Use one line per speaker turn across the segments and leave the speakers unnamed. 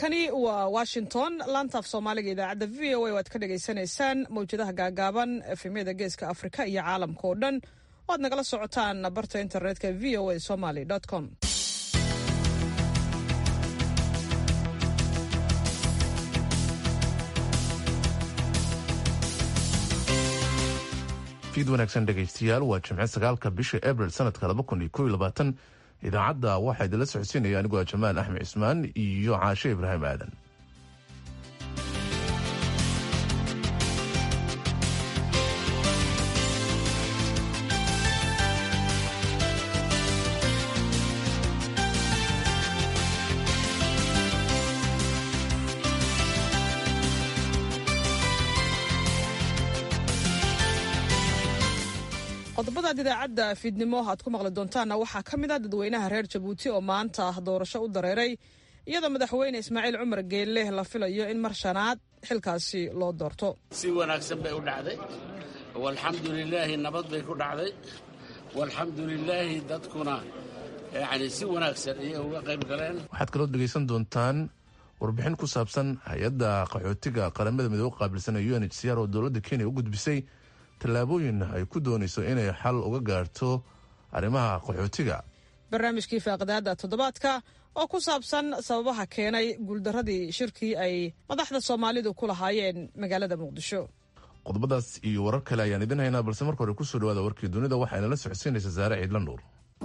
halkani waa washington laantaaf soomaaliga idaacadda v o a oo aad ka dhagaysanaysaan mawjadaha gaagaaban efemyada geeska afrika iyo caalamka oo dhan oo aad nagala socotaan barta internetka v o a somaly com
fiid wanaagsan dhegaystayaal waa jimce sagaalka bisha abril sanadka laba kun iyo kow iyo labaatan idaacadda waxaa idinla socodsiinaya anigoo jamaal axmed cismaan iyo caashe ibraahim aadan
qodobadaad idaacadda fiidnimo aad ku maqli doontaanna waxaa ka mid a dadweynaha reer jabuuti oo maanta doorasho u dareeray iyadoo madaxweyne ismaaciil cumar geelle la filayo in mar shanaad xilkaasi loo doorto
si wanaagsan bay u dhacday walxamdu lilaahi nabad bay ku dhacday walxamdu lilaahi dadkuna yani si wanaagsan ayay uga qayb galeen
waxaad kaloo dhegaysan doontaan warbixin ku saabsan hay-adda qaxootiga qaramada midoobe qaabilsan ee u n h c r oo dowladda kenya u gudbisay tallaabooyin ay ku doonayso inay xal uga gaarto arrimaha qaxootiga
barnaamijkii faaqidaada toddobaadka oo ku saabsan sababaha keenay guuldaradii shirkii ay madaxda soomaalidu ku lahaayeen magaalada muqdisho
qodobadaas iyo warar kale ayaan idin haynaa balse marka hore kusoo dhawaada warkii dunida waxayna la socodsiinaysa saare ciidla nuur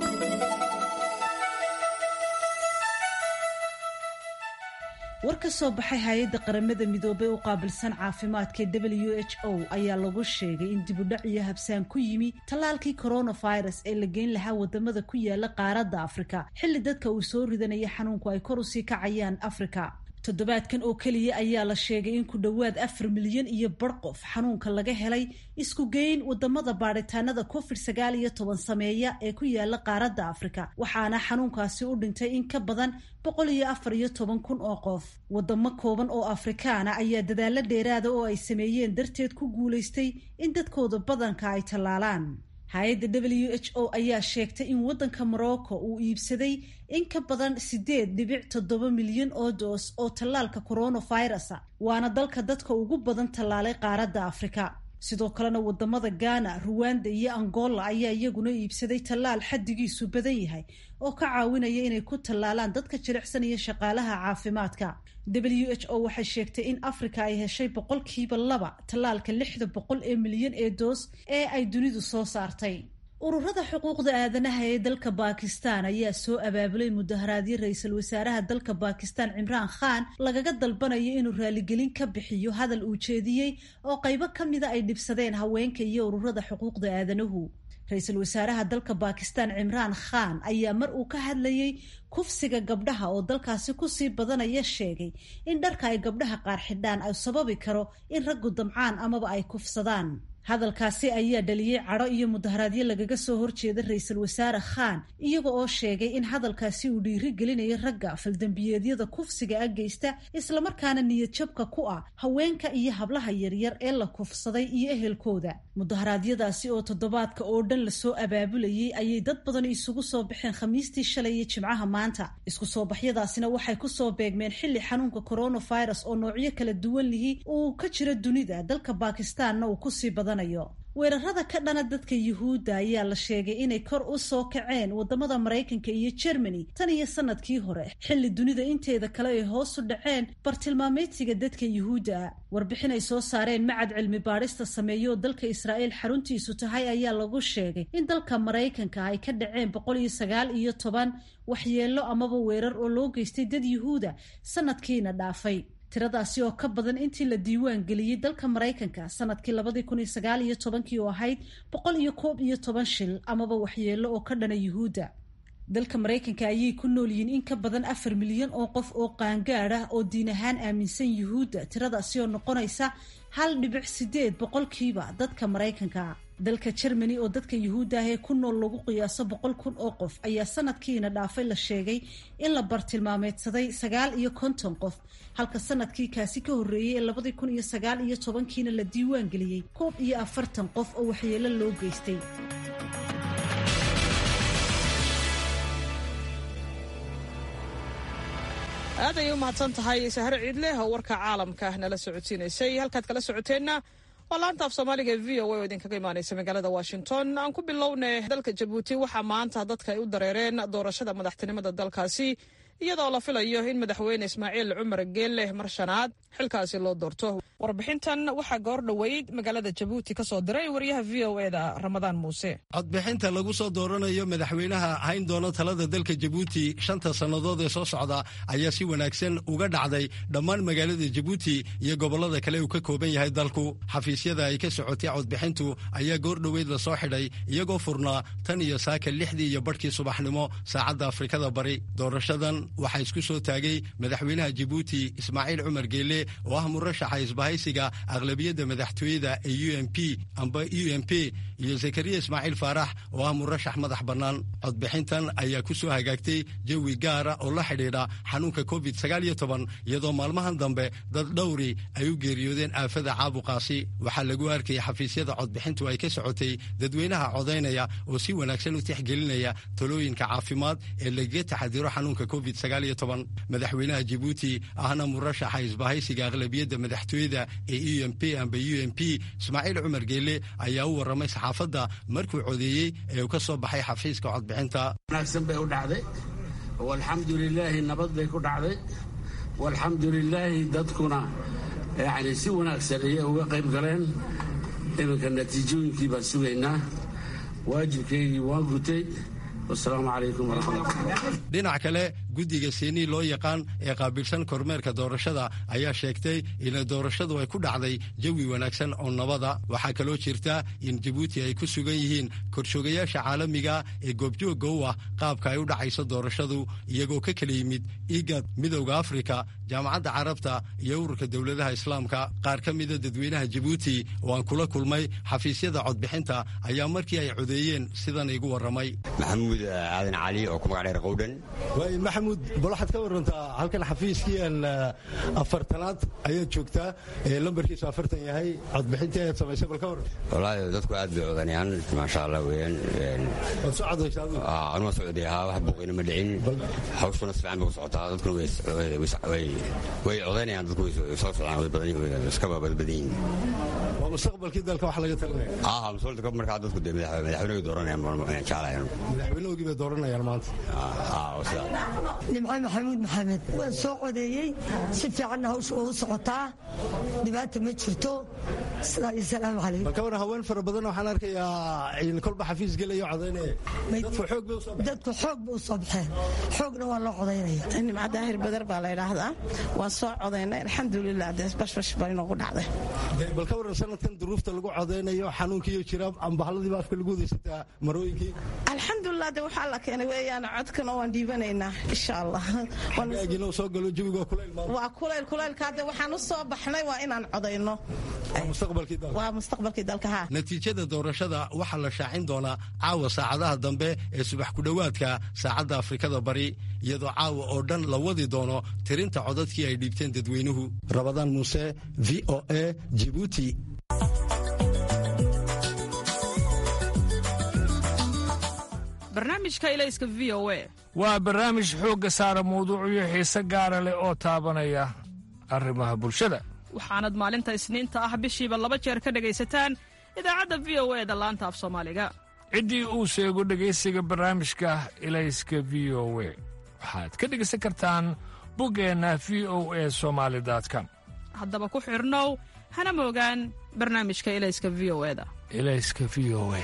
war ka soo baxay hay-adda qaramada midoobey u qaabilsan caafimaadka w h o ayaa lagu sheegay in dibudhac iyo habsaan ku yimi tallaalkii coronavirus ee la geyn lahaa wadamada ku yaala qaaradda afrika xilli dadka uu soo ridanaya xanuunku ay kor usii kacayaan afrika toddobaadkan oo keliya ayaa la sheegay in ku dhowaad afar milyan iyo bar qof xanuunka laga helay isku geyn wadamada baadhitaanada covid sagaal iyo toban sameeya ee ku yaala qaaradda afrika waxaana xanuunkaasi u dhintay in ka badan boqol iyo afar iyo toban kun oo qof wadamo kooban oo afrikaana ayaa dadaalo dheeraada oo ay sameeyeen darteed ku guulaystay in dadkooda badanka ay tallaalaan hay-adda w h o ayaa sheegtay in waddanka morocco uu iibsaday in ka badan siddeed dhibic toddoba milyan oo doos oo tallaalka coronavirusa waana dalka dadka ugu badan tallaalay qaaradda afrika sidoo kalena wadamada ghana ruwanda iyo angola ayaa iyaguna iibsaday tallaal xaddigiisu badan yahay oo ka caawinaya inay ku tallaalaan dadka jilicsanaya shaqaalaha caafimaadka w h o waxay sheegtay in afrika ay heshay boqolkiiba laba tallaalka lixda boqol ee milyan ee doos ee ay dunidu soo saartay ururada xuquuqda aadanaha ee dalka bakistan ayaa soo abaabulay mudaharaadyo ra-iisul wasaaraha dalka bakistan cimraan khan lagaga dalbanayo inuu raaligelin ka bixiyo hadal uu jeediyey oo qaybo ka mida ay dhibsadeen haweenka iyo ururada xuquuqda aadanuhu ra-iisul wasaaraha dalka bakistan cimraan khan ayaa mar uu ka hadlayey kufsiga gabdhaha oo dalkaasi kusii badanaya sheegay in dharka ay gabdhaha qaar xidhaan ay sababi karo in raggu damcaan amaba ay kufsadaan hadalkaasi ayaa dhaliyey cadho iyo mudaharaadyo lagaga soo horjeeda ra-iisul wasaare khan iyaga oo sheegay in hadalkaasi uu dhiiri gelinayo ragga faldambiyeedyada kufsiga a geysta islamarkaana niyadjabka ku ah haweenka iyo hablaha yaryar ee la kufsaday iyo ehelkooda mudaharaadyadaasi oo toddobaadka oo dhan lasoo abaabulayay ayay dad badan isugu soo baxeen khamiistii shalay iyo jimcaha maanta isku soo baxyadaasina waxay kusoo beegmeen xilli xanuunka coronavirus oo noocyo kala duwan lihi uu ka jiro dunida dalka bakistaanna uu kusii badanayo weerarada ka dhana dadka yuhuudda ayaa la sheegay inay kor u soo kaceen wadamada maraykanka iyo jermany tan iyo sanadkii hore xilli dunida inteeda kale ay hoos u dhaceen bartilmaameedsiga dadka yuhuudda warbixin ay soo saareen macad cilmi baadhista sameeyo oo dalka israa'iil xaruntiisu tahay ayaa lagu sheegay in dalka maraykanka ay ka dhaceen boqol iyo sagaal iyo toban waxyeello amaba weerar oo loo geystay dad yuhuuda sanadkiina dhaafay tiradaasi oo ka badan intii la diiwaan geliyey dalka maraykanka sanadkii labadii kun iyo sagaal iyo tobankii oo ahayd boqol iyo koob iyo toban shil amaba waxyeello oo ka dhana yuhuudda dalka maraykanka ayay ku nool yihiin in ka badan afar milyan oo qof oo qaangaad ah oo diin ahaan aaminsan yuhuudda tiradaasi oo noqonaysa hal dhibic sideed boqolkiiba dadka maraykanka dalka jermany oo dadka yuhuudda ah ee ku nool lagu qiyaaso boqol kun oo qof ayaa sanadkiina dhaafay la sheegay in la bartilmaameedsaday sagaal iyo konton qof halka sanadkii kaasi ka horreeyey ee labadii kun iyo sagaal iyo tobankiina la diiwaan geliyey koob iyo afartan qof oo waxyeelo loo geystay
aad ayay u mahadsan tahay sahre ciidleh oo warka caalamka nala socodsiinaysay halkaad kala socoteenna waa laanta af soomaaliga e v o a oo idinkaga imaanaysa magaalada washington aan ku bilownay dalka jabuuti waxaa maanta dadka ay u dareereen doorashada madaxtinimada dalkaasi iyadoo la filayo in madaxweyne ismaaciil cumar geelle mar shanaad xilkaasi loo doorto warbixintan waxaa goor dhoweyd magaalada jabuuti ka soo diray wariyaha v o e da ramadaan muuse
codbixinta lagu soo dooranayo madaxweynaha hayn doona talada dalka jabuuti shanta sannadood ee soo socda ayaa si wanaagsan uga dhacday dhammaan magaalada jabuuti iyo gobollada kale uu ka kooban yahay dalku xafiisyada ay ka socotay codbixintu ayaa goor dhoweyd la soo xidhay iyagoo furnaa tan iyo saaka lixdii iyo badhkii subaxnimo saacadda afrikada bari doorashadan waxaa isku soo taagay madaxweynaha jabuuti ismaaciil cumar geelle oo ah murashaxa isbahaysiga aqlabiyadda madaxtooyada ee u m p amba u m p iyo zakariya ismaaciil faarax oo ah murashax madax bannaan codbixintan ayaa ku soo hagaagtay jawi gaara oo la xidhiidha xanuunka covid iyadoo maalmahan dambe dad dhowri ay u geeriyoodeen aafada caabuqaasi waxaa lagu arkayay xafiisyada codbixintu ay ka socotay dadweynaha codaynaya oo si wanaagsan u tixgelinaya talooyinka caafimaad ee lagaga taxadiro xanuunka covid madaxweynaha jabuuti ahna murashaxa isbahaysiga aqlabiyadda madaxtooyada ee u m p amba u m p ismaaciil cumar geelle ayaa u warramay saxaafadda markuu codeeyey ee uu ka soo baxay xafiiska codbixinta
wanaagsan bay u dhacday walxamdu lilaahi nabad bay ku dhacday walxamdu lilaahi dadkuna yacni si wanaagsan ayay uga qayb galeen iminka natiijooyinkii baan sugaynaa waajibkaygii waan gutay wasalaamu calaykum waraxmatullah
dhinac kale guddiga seenii loo yaqaan ee qaabilsan kormeerka doorashada ayaa sheegtay in doorashadu ay ku dhacday jawi wanaagsan oo nabada waxaa kaloo jirta in jabuuti ay ku sugan yihiin korshoogayaasha caalamiga ee goobjoogga u ah qaabka ay u dhacayso doorashadu iyagoo ka kala yimid igad midowda afrika jaamacadda carabta iyo ururka dowladaha islaamka qaar ka mida dadweynaha jabuuti oo aan kula kulmay xafiisyada codbixinta ayaa markii ay codeeyeen sidan igu warramay
maxamuud aadan cali oo ku magac dheer qowdhan
maxamuud bal waxaad ka warantaa halkan xafiiskiian afartanaad ayaad joogtaa ee lambarkiisu afartan yahay codbixintii ayaad samaysay bal ka waran
wallaahi dadku aad bay codanayaan maasha allah weeyaan
waad soo codaysaa adigu
anuma socday haa wax buuqina ma dhicin hawshuna si fiican bay ku socotaa dadkuna way codaynayaan dadku way soo socdaan way badan iska badbadan yihiin
waa mustaqbalkii dalka wax laga talinaya
aa mustaqbalka markaa dadku dee madaxweynaha dooranayaan jeclayaan
madaxweynahoogii bay dooranayaan maanta
nimco maxamuud maxamed waan soo codeeyey si fiicanna hawsha ugu socotaa dhibaata ma jirto sidaa iyo salaamu calaykum
bal ka waran haween fara badan waxaan arkayaa in kolba xafiis gelaya codaynaya dadku xoog bay usoo
dadku xoog bay u soo baxeen xoogna waa loo codaynaya
nimco daahir badar baa la yidhaahdaa waan soo codaynay alxamdulilah dee bashbash baa inoogu dhacday
bal ka waran sanadkan duruufta lagu codaynayo xanuunkiiyo jira ambahalladiiba afka lagu wadaysataa marooyinkii
alxamdulilah de waxaa la keenay weeyaan codkana waan dhiibanaynaa insha allah
agina soo galo jawiga kulayl
waa kulayl kulaylka hadde waxaan u soo baxnay waa inaan codayno
mustaqbalkii dalka
waa mustaqbalkii dalka ha
natiijada doorashada waxaa la shaacin doonaa caawa saacadaha dambe ee subax ku dhowaadka saacadda afrikada bari iyadoo caawa oo dhan la wadi doono tirinta codadkii ay dhiibteen dadweynuhu rabadaan muuse v o a jibuuti
barnaamijka ilayska v o a
waa barnaamij xoogga saara mawduucyo xiise gaara leh oo taabanaya arrimaha bulshada
waxaanad maalinta isniinta ah bishiiba laba jeer ka dhegaysataan idaacadda v o e da laanta af soomaaliga
ciddii uu sheego dhegaysiga barnaamijka ilayska v o we waxaad ka dhegaysan kartaan buggeenna v o e somaali com
haddaba ku xidhnow hana moogaan barnaamijka ilayska v o eda
ilayska v o e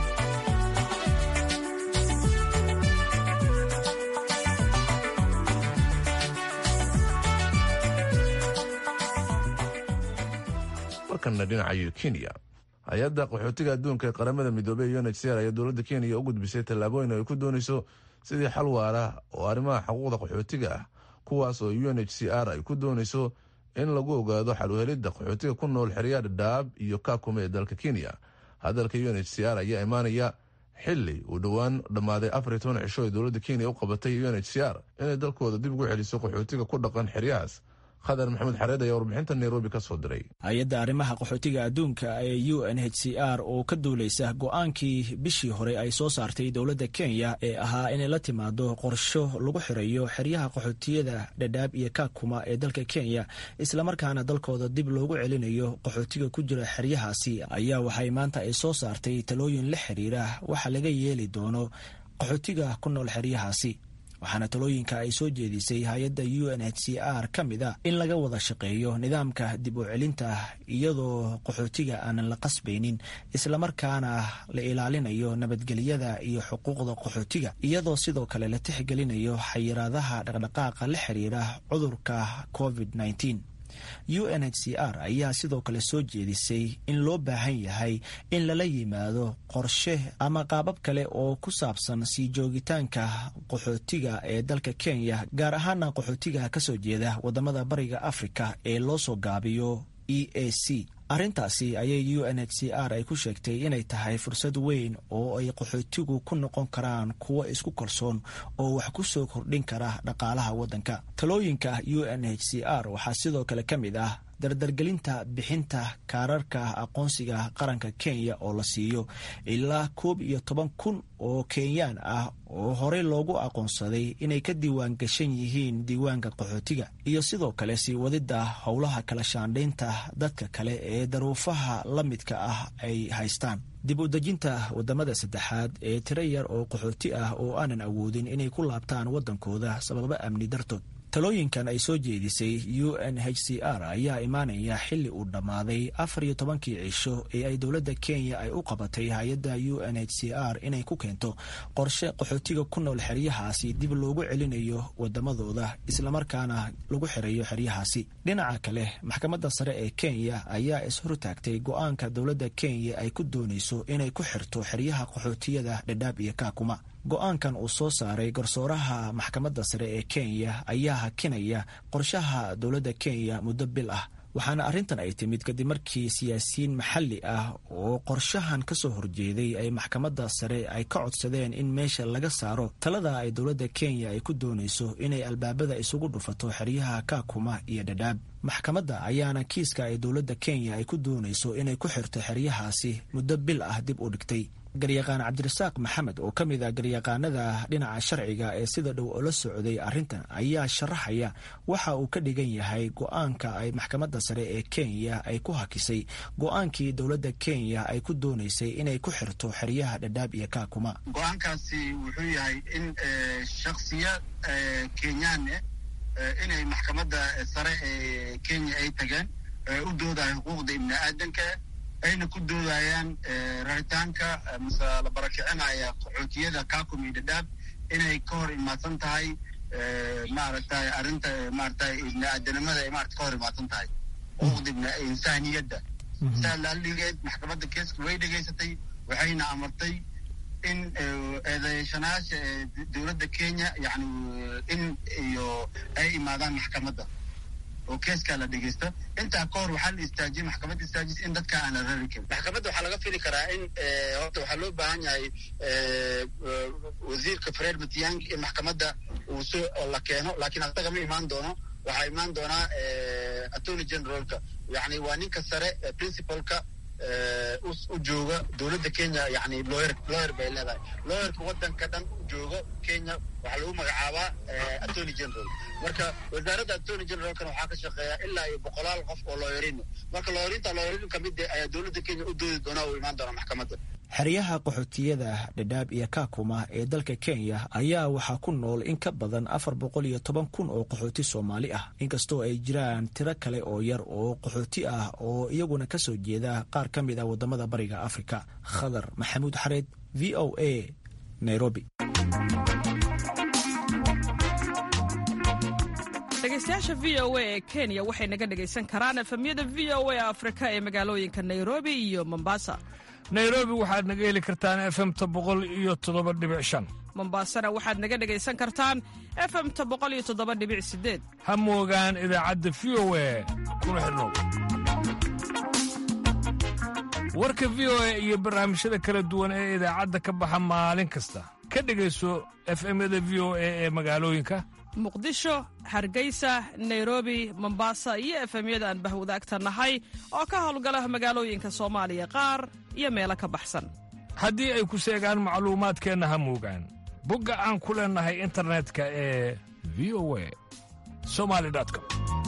markana dhinacayo kenya hay-adda qaxootiga adduunka ee qaramada midoobey u n h c r ayaa dowladda kenya u gudbisay tallaabooyin ay ku doonayso sidii xal waara oo arrimaha xuquuqda qaxootiga ah kuwaas oo u n h c r ay ku doonayso in lagu ogaado xal uhelidda qaxootiga ku nool xeryaha dhadhaab iyo kaakume ee dalka kenya hadalka u n h c r ayaa imaanaya xili uu dhowaan dhammaaday afar iyo toban cisho ee dowladda kenya u qabatay u n h c r inay dalkooda dib ugu celiso qaxootiga ku dhaqan xeryahaas khadar maxamuud xareed ayaa warbixinta nairobi ka soo diray
hay-adda arrimaha qaxootiga adduunka ee u n h c r oo ka duulaysa go-aankii bishii hore ay soo saartay dowladda kenya ee ahaa inay la timaado qorsho lagu xirayo xeryaha qaxootiyada dhadhaab iyo kaakuma ee dalka kenya islamarkaana dalkooda dib loogu celinayo qaxootiga ku jira xeryahaasi ayaa waxay maanta ay soo saartay talooyin la xiriira waxa laga yeeli doono qaxootiga ku nool xeryahaasi waxaana talooyinka ay soo jeedisay hay-adda u n h c r ka mid a in laga wada shaqeeyo nidaamka dib u celinta iyadoo qaxootiga aanan la qasbaynin islamarkaana la ilaalinayo nabadgelyada iyo xuquuqda qaxootiga iyadoo sidoo kale la tixgelinayo xayiraadaha dhaqdhaqaaqa la xiriira cudurka covid -19. u n h c r ayaa sidoo kale soo jeedisay in loo baahan yahay in lala yimaado qorshe ama qaabab kale oo ku saabsan sii joogitaanka qaxootiga ee dalka kenya gaar ahaana qaxootiga kasoo jeeda wadamada bariga afrika ee loo soo gaabiyo e a c arrintaasi ayay u n h c r ay ku sheegtay inay tahay fursad weyn oo ay qaxootigu ku noqon karaan kuwo isku kalsoon oo wax ku soo kordhin kara dhaqaalaha waddanka talooyinka u n h c r waxaa sidoo kale ka mid ah dardargelinta bixinta kaararka aqoonsiga qaranka kenya oo la siiyo ilaa koob iyo toban kun oo kenyaan ah oo horey loogu aqoonsaday inay ka diiwaan gashan yihiin diiwaanka qaxootiga iyo sidoo kale sii wadidda howlaha kala shaandhaynta dadka kale ee daruufaha la midka ah ay haystaan dib u dejinta wadamada saddexaad ee tiro yar oo qaxooti ah oo aanan awoodin inay ku laabtaan waddankooda sababo amni dartood talooyinkan ay soo jeedisay u n h c r ayaa imaanaya xilli uu dhammaaday afar iyo tobankii cisho ee ay dowladda kenya ay u qabatay hay-adda u n h c r inay ku keento qorshe qaxootiga ku nool xeryahaasi dib loogu celinayo wadamadooda islamarkaana lagu xirayo xeryahaasi dhinaca kale maxkamadda sare ee kenya ayaa ishortaagtay go-aanka dowladda kenya ay ku doonayso inay ku xirto xeryaha qaxootiyada dhadhaab iyo kaakuma go-aankan uu soo saaray garsooraha maxkamadda sare ee kenya ayaa hakinaya qorshaha dowladda kenya muddo bil ah waxaana arrintan ay timid kadib markii siyaasiyiin maxalli ah oo qorshahan ka soo horjeeday ay maxkamadda sare ay ka codsadeen in meesha laga saaro talada ay dowladda kenya ay ku doonayso inay albaabada isugu dhufato xeryaha kaakuma iyo dhadhaab maxkamadda ayaana kiiska ay dowladda kenya ay ku doonayso inay ku xirto xeryahaasi muddo bil ah dib u dhigtay garyaqaan cabdirasaaq maxamed oo ka mid ah garyaqaanada dhinaca sharciga ee sida dhow oo la socday arrintan ayaa sharaxaya waxa uu ka dhigan yahay go-aanka ay maxkamadda sare ee kenya ay ku hakisay go-aankii dowladda kenya ay ku doonaysay inay ku xirto xeryaha dhadhaab iyo kaakuma
go-aankaasi wuxuu yahay in shaksiya kenyaan inay maxkamadda sare ee kenya ay tageen u doodahay xuquuqda ibni aadanka ayna ku doodayaan raritaanka mase la barakicinaya qaxootiyada kakum iyo dhadhaab inay ka hor imaadsan tahay maaragtay arrinta maaragtay ibni aadanimada ay maarata ka hor imaadsan tahay xuquuqda ibni insaaniyadda saa laaligeed maxkamadda keeska way dhegaysatay waxayna amartay in eedeeshanaasha dowladda kenya yani in iyo ay imaadaan maxkamadda oo keeskaa la dhegeysta intaa ka hor waxaa la istaajiyey maxkamadda istaajis in dadka aan la rari karin maxkamadda waxaa laga fili karaa in horta waxaa loo baahan yahay wasiirka fred matiang in maxkamadda uu soo la keeno laakiin asaga ma imaan doono waxaa imaan doonaa attorney generalka yani waa ninka sare principalka u jooga dowladda kenya yani lawyer lawyer bay leedahay lawyerka waddanka dhan u joogo kenya waxaa lagu magacaabaa attorney general marka wasaaradda attorney generalkana waxaa ka shaqeeya ilaa iyo boqolaal qof oo lawyerin marka lawyarinta lawyerin kamid ayaa dowladda kenya u doodi doonaa uu imaan doonaa maxkamadda
xeryaha qaxootiyada dhadhaab iyo kaakuma ee dalka kenya ayaa waxaa ku nool in ka badan afar boqol iyo toban kun oo qaxooti soomaali ah inkastoo ay jiraan tiro kale oo yar oo qaxooti ah oo iyaguna ka soo jeeda qaar ka mid ah wadamada bariga afrika khadar maxamuud xareed v o a nairobi
dhegeystayaasha v o a ee kenya waxay naga dhegaysan karaan efemyada v o a afrika ee magaalooyinka nairobi iyo mombasa
nairobi waxaad naga heli kartaan efemta boqol iyo toddoba dhibic shan
mombaasana waxaad naga dhegaysan kartaan efemta boqol iyo toddoba dhibic sideed
ha moogaan idaacadda v o a kuna xidhnow warka v o a iyo barnaamijyada kala duwan ee idaacadda ka baxa maalin kasta ka dhegayso efemyada v o a ee magaalooyinka
muqdisho hargeysa nairobi mombasa iyo efemyada aan bahwadaagta nahay oo ka howlgala magaalooyinka soomaaliya qaar iyo meelo ka baxsan
haddii ay ku seegaan macluumaadkeenna ha muugaan bogga aan ku leennahay internetka ee v o a somali com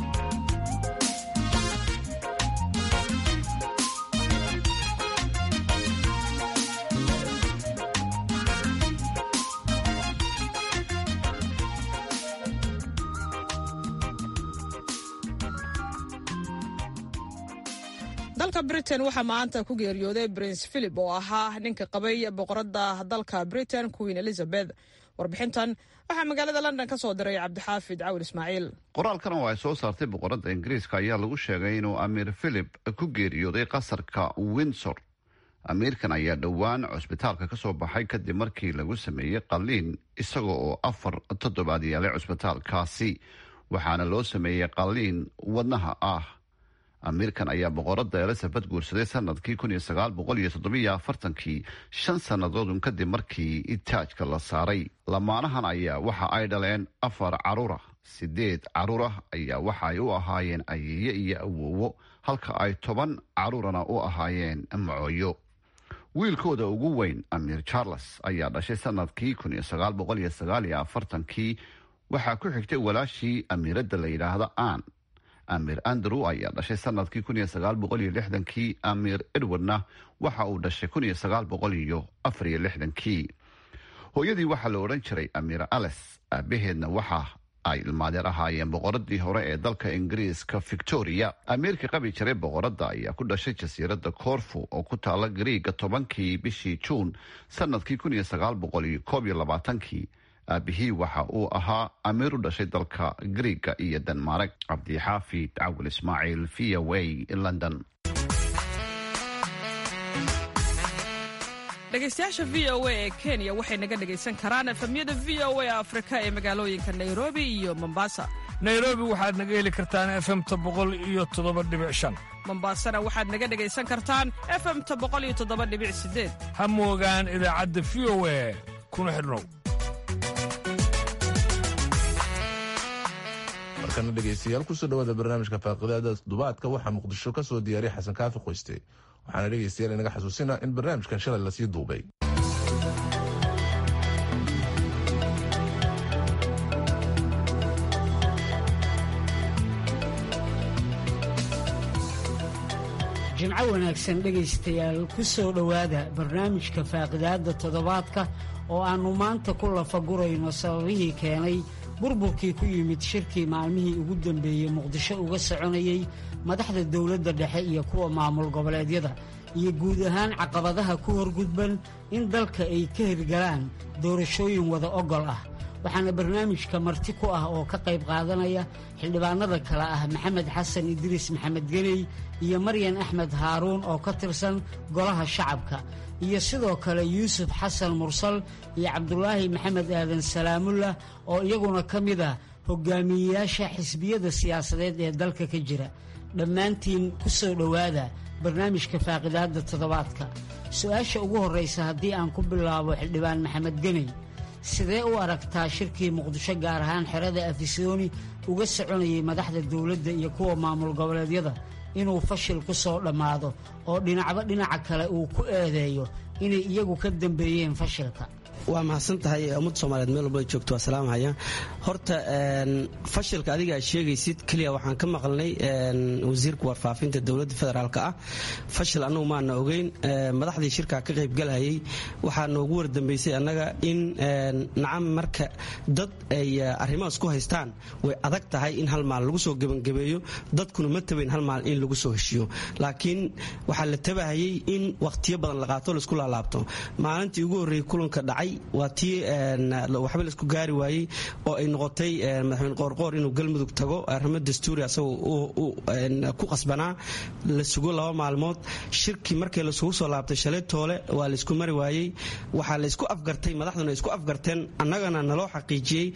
dalka britain waxaa maanta ku geeriyooday prince philip oo ahaa ninka qabay boqoradda dalka britain queen elizabeth warbixintan waxaa magaalada london ka soo diray cabdixaafid cawil ismaaciil
qoraalkan oo ay soo saartay boqoradda ingiriiska ayaa lagu sheegay inuu amiir philip ku geeriyooday qasarka windsor amiirkan ayaa dhowaan cusbitaalka ka soo baxay kadib markii lagu sameeyey qalliin isaga oo afar toddobaad yaalay cusbitaalkaasi waxaana loo sameeyey qalliin wadnaha ah amiirkan ayaa boqoradda elizabeth guursaday sanadkii kun iyo sagaal boqol iyo toddobiyo afartankii shan sannadoodun kadib markii taajka la saaray lamaanahan ayaa waxa ay dhaleen afar caruur ah sideed caruur ah ayaa waxa ay u ahaayeen ayeeye iyo awoowo halka ay toban caruurana u ahaayeen macooyo wiilkooda ugu weyn amiir charles ayaa dhashay sanadkii kun iyo sagaal boqol iyo sagaal iyo afartankii waxaa ku xigtay walaashii amiiradda la yidhaahda aan amiir andrew ayaa dhashay sanadkii kun iyo sagaal boqol iyo lixdankii amiir edwardna waxa uu dhashay kun iyo sagaal boqol iyo afar iyo lixdankii hooyadii waxaa la odhan jiray amiir ales aabaheedna waxa ay ilmaadeer ahaayeen boqoradii hore ee dalka ingiriiska victoria amiirka qabi jiray boqoradda ayaa ku dhashay jasiiradda corfu oo ku taala gariiga tobankii bishii juun sanadkii kun iyo sagaal boqol iyo koob iyo labaatankii aabihii waxa uu ahaa amiir u dhashay dalka griiga iyo denmark cabdixaafid cawil ismaaciil v o a london
dhegaystayaasha v o a ee kenya waxay naga dhegaysan karaan efemyada v o a afrika ee magaalooyinka nairobi iyo mombasa
nairobi waxaad naga heli kartaan efemta boqol iyo toddoba dhibic shan
mombasana waxaad naga dhegaysan kartaan efemta boqol iyo toddoba dhibic sideed
ha moogaan idaacadda v o a kuna xidhnow
markana dhegaystayaal kusoo dhawaada barnaamijka faaqidaada dubaadka waxaa muqdisho ka soo diyaariya xasan kaafi qoyste waxaana dhegaystayaal inaga xasuusina in barnaamijkan shalay lasii duubay
jimco wanaagsan dhegaystayaal ku soo dhowaada barnaamijka faaqidaadda toddobaadka oo aannu maanta ku lafagurayno sababihii keenay burburkii ku yimid shirkii maalmihii ugu dambeeyey muqdisho uga soconayey madaxda dowladda dhexe iyo kuwa maamul goboleedyada iyo guud ahaan caqabadaha ku horgudban in dalka ay ka hirgalaan doorashooyin wada ogol ah waxaana barnaamijka marti ku ah oo ka qayb qaadanaya xildhibaanada kale ah maxamed xasan idriis maxamed geney iyo maryan axmed haaruun oo ka tirsan golaha shacabka iyo sidoo kale yuusuf xasan mursal iyo cabdulaahi maxamed aadan salaamullah oo iyaguna ka mid ah hogaamiyeyaasha xisbiyada siyaasadeed ee dalka ka jira dhammaantiin ku soo dhowaada barnaamijka faaqidaadda toddobaadka su-aasha ugu horraysa haddii aan ku bilaabo xildhibaan maxamed geney sidee u aragtaa shirkii muqdisho gaar ahaan xerada afisooni uga soconayay madaxda dowladda iyo kuwa maamul goboleedyada inuu fashil ku soo dhammaado oo dhinacba dhinaca kale uu ku eedeeyo inay iyagu ka dambeeyeen fashilka
waa mahadsan tahay ummadda soomaaliyeed meel walba joogto waa salaamhaya horta fashilka adiga aad sheegaysid keliya waxaan ka maqalnay wasiirka warfaafinta dowladda federaalk ah fashil annagu maana ogeyn madaxdii shirkaa ka qaybgalayay waxaa noogu wardambaysay annaga in nacam marka dad ay arrimahaas ku haystaan way adag tahay in hal maal lagu soo gebangabeeyo dadkuna ma tabayn hal maal in lagu soo heshiyo laakiin waxaa la tabahayay in wakhtiyo badan la qaato laisku laalaabto maalintii ugu horreeyey kulanka dhacay waa tii waxba laisku gaari waayey oo ay noqotay madaxweyne qoorqoor inuu galmudug tago arrimo dastuuri asagoo ku qasbanaa la sugo laba maalmood shirkii markii lasugu soo laabtay shalay toole waa laisku mari waayey waxaa laysku afgartay madaxduna isku afgarteen annagana naloo xaqiijiyey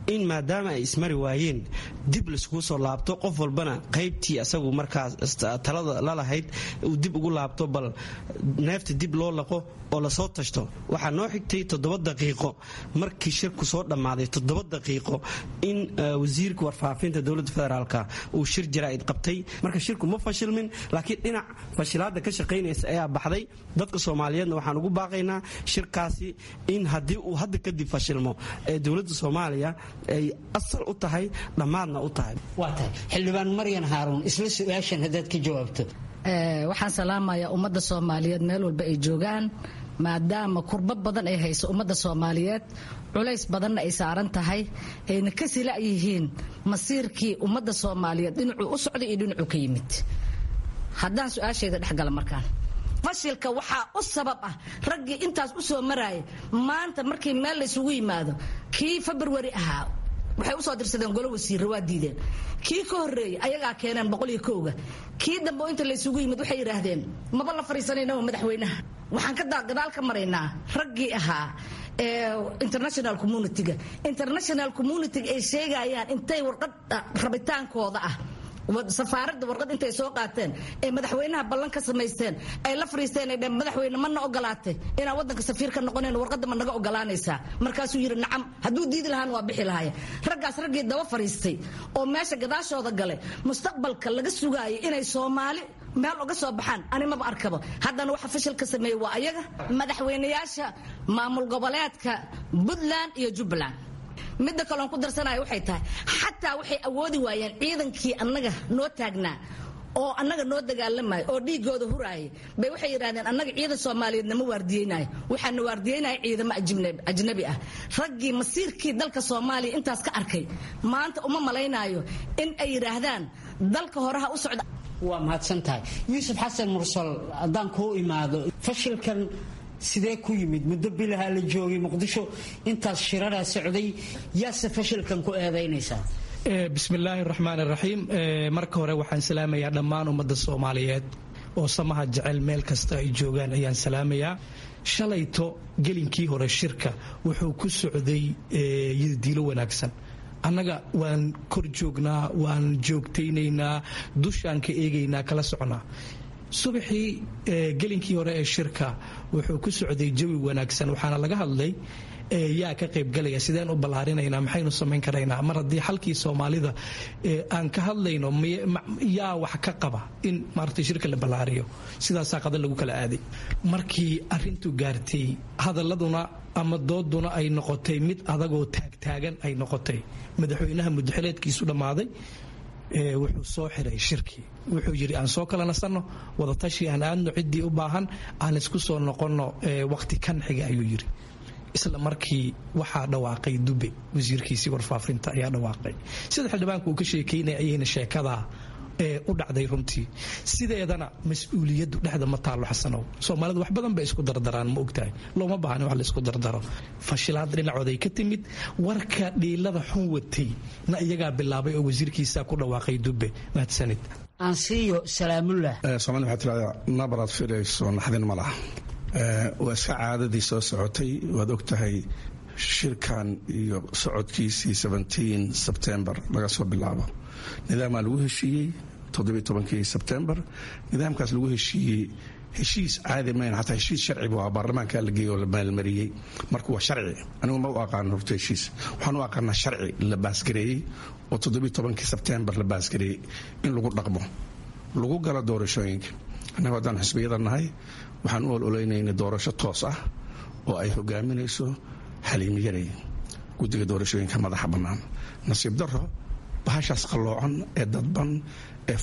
in maadaama ay ismari waayeen dib laiskugu soo laabto qof walbana qaybtii asagu markaas talada lalahayd uu dib ugu laabto bal neefta dib loo laqo oo lasoo tashto waxaa noo xigtay toddoba daqiiqo markii shirku soo dhammaaday toddoba daqiiqo in wasiirka warfaafinta dowladda federaalka uu shir jaraa'id qabtay marka shirku ma fashilmin laakiin dhinac fashilaadda ka shaqaynaysa ayaa baxday dadka soomaaliyeedna waxaan ugu baaqaynaa shirkaasi in haddii uu hadda kadib fashilmo ee dowladda soomaaliya ay asal u tahay dhammaadna u tahay
waa tahay xildhibaan maryan haaruun isla su-aashan haddaad ka jawaabto
waxaan salaamayaa ummadda soomaaliyeed meel walba ay joogaan maadaama kurbo badan ay hayso ummadda soomaaliyeed culays badanna ay saaran tahay ayna ka sila yihiin masiirkii ummadda soomaaliyeed dhinacuu u socday iyo dhinacuu ka yimid haddaan su-aashayda dhexgala markaan fashilka waxaa u sabab ah raggii intaas u soo maraaya maanta markii meel laysugu yimaado kii februari ahaa waxay usoo dirsadeen golo wasiirra waa diideen kii ka horreeyey ayagaa keeneen boqol iyo kowga kii dambe inta laysugu yimid waxay yidhaahdeen maba la fadhiisanayna madaxweynaha waxaan ka gadaal ka maraynaa raggii ahaa international communitiga international communitiga ay sheegayaan intay warqad rabitaankooda ah safaaradda warqad intay soo qaateen ee madaxweynaha ballan ka samaysteen ay la fariisteen ay dheen madaxweyne mana ogolaatay inaan waddanka safiir ka noqonayn warqadda ma naga ogolaanaysaa markaasuu yidhi nacam hadduu diidi lahaan waa bixi lahaya raggaas raggii daba fariistay oo meesha gadaashooda galay mustaqbalka laga sugaayay inay soomaali meel uga soo baxaan ani maba arkaba haddana waxa fashil ka sameeyey waa ayaga madaxweynayaasha maamul goboleedka puntland iyo jubbaland midda kaloon ku darsanaya waxay tahay xataa waxay awoodi waayeen ciidankii annaga noo taagnaa oo annaga noo dagaalamaya oo dhiigooda huraayay bay waxay yidhahdeen annaga ciidan soomaaliyeed nama waardiyeynayo waxaana waardiyeynaya ciidamo ajnabi ah raggii masiirkii dalka soomaaliya intaas ka arkay maanta uma malaynaayo in ay yidhaahdaan dalka horeha u socda
waa mahadsan tahay yuusuf xasan mursal haddaan kuu imaado fashilkan sidee ku yimid muddo bilaha la joogay muqdisho intaas shiraraa socday yaase fashilkan ku eedaynaysaa
bismillaahi raxmaan raxiim marka hore waxaan salaamayaa dhammaan ummadda soomaaliyeed oo samaha jecel meel kasta ay joogaan ayaan salaamayaa shalayto gelinkii hore shirka wuxuu ku socday yadiilo wanaagsan annaga waan kor joognaa waan joogtaynaynaa dushaan ka eegaynaa kala soconaa subaxii gelinkii hore ee shirka wuxuu ku socday jawi wanaagsan waxaana laga hadlay yaa ka qaybgalaya sideen u ballaarinaynaa maxaynu samayn karaynaa mar haddii xalkii soomaalida aan ka hadlayno yaa wax ka qaba in maaragtay shirka la ballaariyo sidaasaa qada lagu kala aaday markii arintu gaartay hadaladuna ama dooduna ay noqotay mid adagoo taagtaagan ay noqotay madaxweynaha mudaxileedkiisu dhammaaday wuxuu soo xiray shirkii wuxuu yidhi aan soo kala nasanno wadatashi aan aadno ciddii u baahan aan isku soo noqonno waqti kan xiga ayuu yidhi isla markii waxaa dhawaaqay dube wasiirkiisii warfaafinta ayaa dhawaaqay sida xildhibaanku uu ka sheekeynaya ayayna sheekadaa u dhacday runtii sideedana mas-uuliyaddu dhexda ma taalo xasanow soomaalidu wax badan bay isku dardaraan ma ogtahay looma baahna wax la isku dardaro fashilaad dhinacooday ka timid warka dhiilada xun watay na iyagaa bilaabay oo wasiirkiisa ku dhawaaqay dube mahadsanid
ansiyo salaamullah
soomaalida waxaa tirahdaa nabaraad filayso naxdin ma laha waa iska caadadii soo socotay waad og tahay shirkan iyo socodkiisii sebtembar laga soo bilaabo nidaamaa lagu heshiiyey todobaitobankii sebtembar nidaamkaas lagu heshiiyey heshiis caadi mayn xataa heshiis sharciba waa baarlamaanka la geeyey oo la maalmariyey marka waa sharci anigu ma u aqaano horta heshiis waxaan u aqaanaa sharci la baasgareeyey oo todobaitobankii sebtembar la baasgareeyey in lagu dhaqmo lagu galo doorashooyinka annagu haddaan xisbiyada nahay waxaan u ololaynayna doorasho toos ah oo ay hogaaminayso xaliimiyaday guddiga doorashooyinka madaxa bannaan nasiib daro bahashaas qalloocan ee dadban ee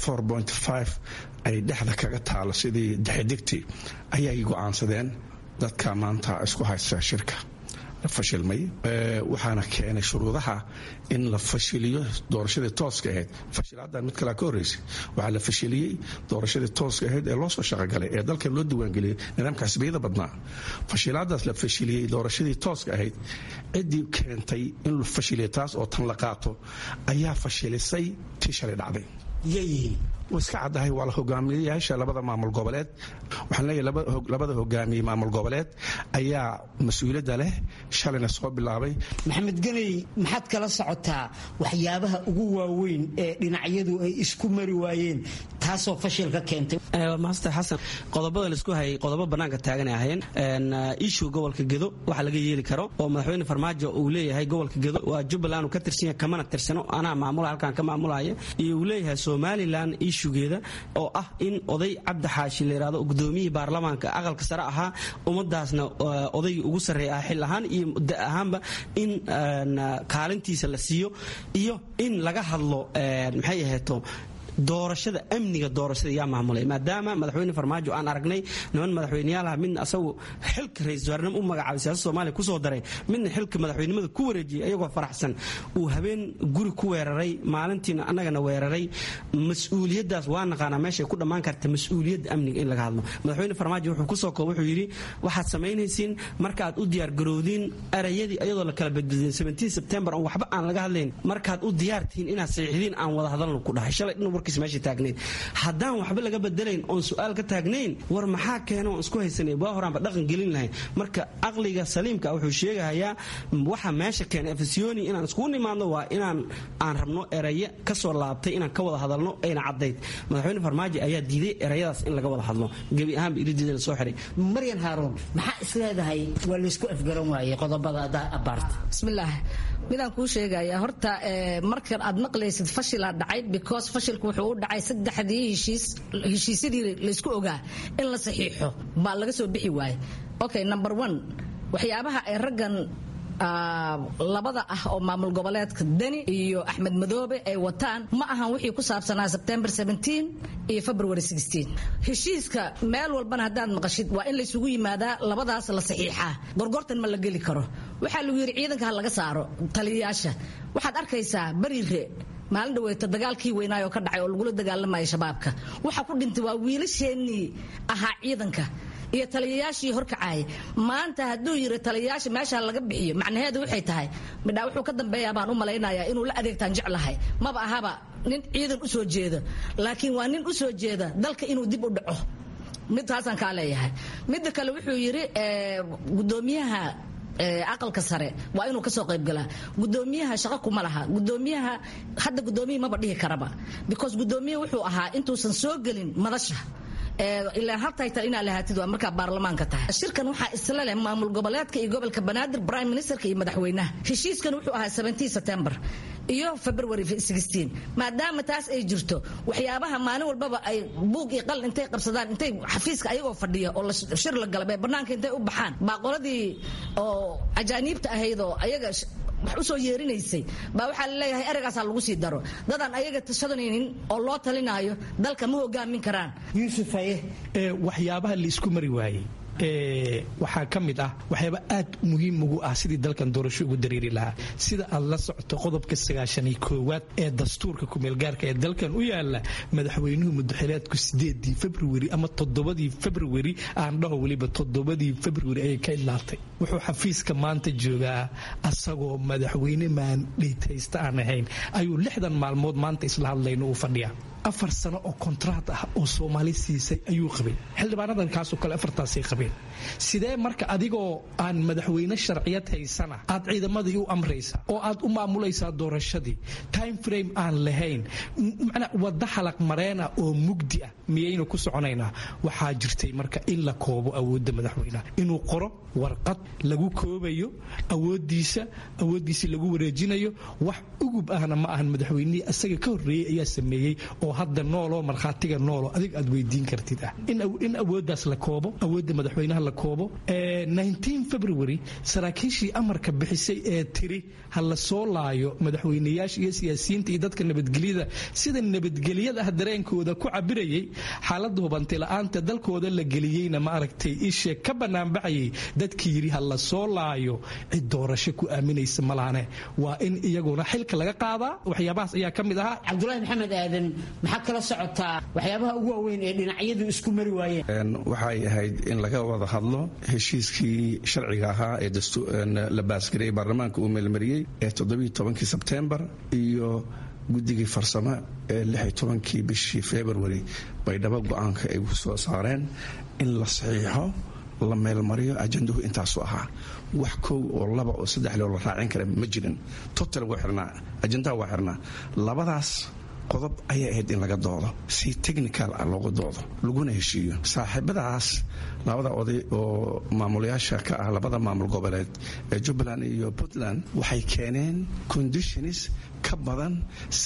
ay dhexda kaga taalo sidii dexedigti ayay go'aansadeen dadka maanta isku haysta shirka fashilmay waxaana keenay shuruudaha in la fashiliyo doorashadii tooska ahayd fashilaaddan mid kalea ka horreysay waxaa la fashiliyey doorashadii tooska ahayd ee loo soo shaqogalay ee dalka loo diiwaangeliyey nidaamka xisbiyada badnaa fashilaadaas la fashiliyey doorashadii tooska ahayd ciddii keentay in la fashiliya taas oo tan la qaato ayaa fashilisay tii shalay dhacday
yayihiin
wa iska caddahay waa la hogaamiyayaasha labada maamul goboleed waxaan leeyahay labada hogaamiye maamul goboleed ayaa mas-uuliyadda leh shalayna soo bilaabay
maxamed ganey maxaad kala socotaa waxyaabaha ugu waaweyn ee dhinacyadu ay isku mari waayeen taasoo fashilka keentay
master xasan qodobada laisku hayay qodobo bannaanka taagan ay ahayn ishu gobolka gedo waxa laga yeeli karo oo madaxweyne farmaajo uu leeyahay gobolka gedo waa jubbaland uu ka tirsan yahay kamana tirsano anaa maamula halkaan ka maamulaya iyo uu leeyahay somalilan ishugeeda oo ah in oday cabdi xaashi la yidhahdo gudoomiyihii baarlamaanka aqalka sare ahaa ummadaasna odaygii ugu sarreeya ah xil ahaan iyo da ahaanba in kaalintiisa la siiyo iyo in laga hadlo maxay aheeto doorashada amniga doorashada yaa maamulay maadaama madaxweyne farmaajo aan aragnay niman madaxweyneyaalaha midna asagu xilka ra-isul wasaarnimo u magacaabay siyaasada soomaaliya kusoo daray midna xilka madaxweynimada ku wareejiyay ayagoo faraxsan uu habeen guri ku weeraray maalintiina annagana weeraray mas-uuliyaddaas waa naqaanaa meeshay ku dhammaan karta mas-uuliyadda amniga in laga hadlo madaxweyne farmaajo wuxuu kusoo koob wuxuu yidhi waxaad samaynaysiin markaad u diyaargarowdiin erayadii ayadoo la kala badbadin sebtembar on waxba aan laga hadlayn markaad u diyaartihiin inaad saxiixdiin aan wada hadalno ku dhahay shalay dhan meesha taagnayd haddaan waxba laga bedelayn oon su-aal ka taagnayn war maxaa keena oon isku haysanay waa horaanba dhaqan gelin lahayn marka aqliga saliimka wuxuu sheegahayaa waxa meesha keena efesiyoni inaan iskugu nimaadno waa inaan aan rabno eraye kasoo laabtay inaan ka wada hadalno ayna caddayd madaxweyne farmaajo ayaa diiday erayadaas in laga wada hadlo gebi ahaanba iridiida la soo xiray
maryan haaruun maxaa isleedahay waa laysku afgaran waayey qodobada abaarta
bismillaah midaan kuu sheegaya horta markan aad maqlaysid fashilaa dhacay because fashilku wuxuu u dhacay saddexdii heshiis heshiisyadii laysku ogaa in la saxiixo baa laga soo bixi waaye okay number one waxyaabaha ay raggan labada ah oo maamul goboleedka deni iyo axmed madoobe ay wataan ma ahan wixii ku saabsanaa sebtembar iyo february heshiiska meel walbana haddaad maqashid waa in laysugu yimaadaa labadaas la saxiixaa gorgortan ma la geli karo waxaa lagu yidhi ciidanka ha laga saaro taliyayaasha waxaad arkaysaa bariire maalin dhaweeta dagaalkii weynaayoo ka dhacay oo lagula dagaalamaya shabaabka waxa ku dhintay waa wiilasheenii ahaa ciidanka iyo taliyayaashii horkacaaya maanta hadduu yiri taliyayaasha meesha laga bixiyo macnaheedu waxay tahay midhaa wuxuu ka dambeeyaa baan u malaynayaa inuu la adeegtaan jeclahay maba ahaba nin ciidan u soo jeeda laakiin waa nin u soo jeeda dalka inuu dib u dhaco midtaasaan kaa leeyahay midda kale wuxuu yidhi gudoomiyaha aqalka sare waa inuu kasoo qaybgalaa gudoomiyaha shaqo kuma laha gudoomiyaha hadda gudoomiya maba dhihi karaba because gudoomiya wuxuu ahaa intuusan soo gelin madasha ilaa hal taytal inaad lahaatid waa markaa baarlamaanka tahay shirkan waxaa isla leh maamul goboleedka iyo gobolka banaadir prime ministerka iyo madaxweynaha heshiiskan wuxuu ahaa september iyo february maadaama taas ay jirto waxyaabaha maalin walbaba ay buug iyo qalin intay qabsadaan intay xafiiska ayagoo fadhiya oo shir la galabee banaanka intay u baxaan baa qoladii oo ajaaniibta ahayd oo ayaga wax usoo yeerinaysay baa waxaa laleeyahay ereygaasaa lagu sii daro dadaan ayaga tashadanaynin oo loo talinaayo dalka ma hogaamin karaan
yuusuf haye
waxyaabaha laisku mari waayey waxaa ka mid ah waxyaaba aad muhiim ugu ah sidii dalkan doorasho ugu dareeri lahaa sida aad la socoto qodobka sagaashaniyo koowaad ee dastuurka kumeelgaarka ee dalkan u yaala madaxweynuhu mudaxileedku sideedii februari ama toddobadii februari aan dhaho weliba toddobadii februari ayay ka idlaatay wuxuu xafiiska maanta joogaa asagoo madaxweyne maandhaytaysta aan ahayn ayuu lixdan maalmood maanta isla hadlayno uu fadhiyaa afar sano oo kontraat ah oo soomaali siisay ayuu qabay xildhibaanadan kaasoo kale afartaasay qabeen sidee marka adigoo aan madaxweyne sharciyad haysana aad ciidamadii u amraysa oo aad u maamulaysaa doorashadii time frame aan lahayn macnaa wadda xalaq mareena oo mugdi ah miyaynu ku soconaynaa waxaa jirtay marka in la koobo awoodda madaxweynaha inuu qoro warqad lagu koobayo awoodiisa awooddiisa lagu wareejinayo wax ugub ahna ma ahan madaxweynihii asaga ka horreeyey ayaa sameeyey oo hadda nooloo markhaatiga noolo adig aad weydiin kartid ah in awooddaas la koobo awoodda madaxweynaha la koobo february saraakiishii amarka bixisay ee tiri ha la soo laayo madaxweyneyaasha iyo siyaasiyiinta iyo dadka nabadgelyada sida nabadgelyada ah dareenkooda ku cabirayay xaalada hubanti la-aanta dalkooda la geliyeyna ma aragtay ishe ka banaanbaxayay dadkii yidhi ha la soo laayo cid doorasho ku aaminaysa malahane waa in iyaguna xilka laga qaadaa waxyaabahaas ayaa ka mid ahaa
cabdulaahi maxamed aadan maxaa kala socotaa waxyaabaha ugu waaweyn ee dhinacyadu isku mari waayeen
waxay ahayd in laga wada hadlo heshiiskii sharciga ahaa ee la baasgareeyey baarlamaanka uu meelmariyey ee toddobaiyo tobankii sebtembar iyo guddigii farsamo ee lix iyo tobankii bishii february baydhabo go-aanka ay soo saareen in la saxiixo la meelmariyo ajandahu intaasu ahaa wax kow oo laba oo saddex loo la raacin kara ma jirin total waa xirnaa ajandaha waa xirnaa labadaas qodob ayay ahayd in laga doodo si technical ah looga doodo laguna heshiiyo saaxiibadaas labada oday oo maamulayaasha ka ah labada maamul goboleed ee jubbaland iyo puntland waxay keeneen conditions ka badan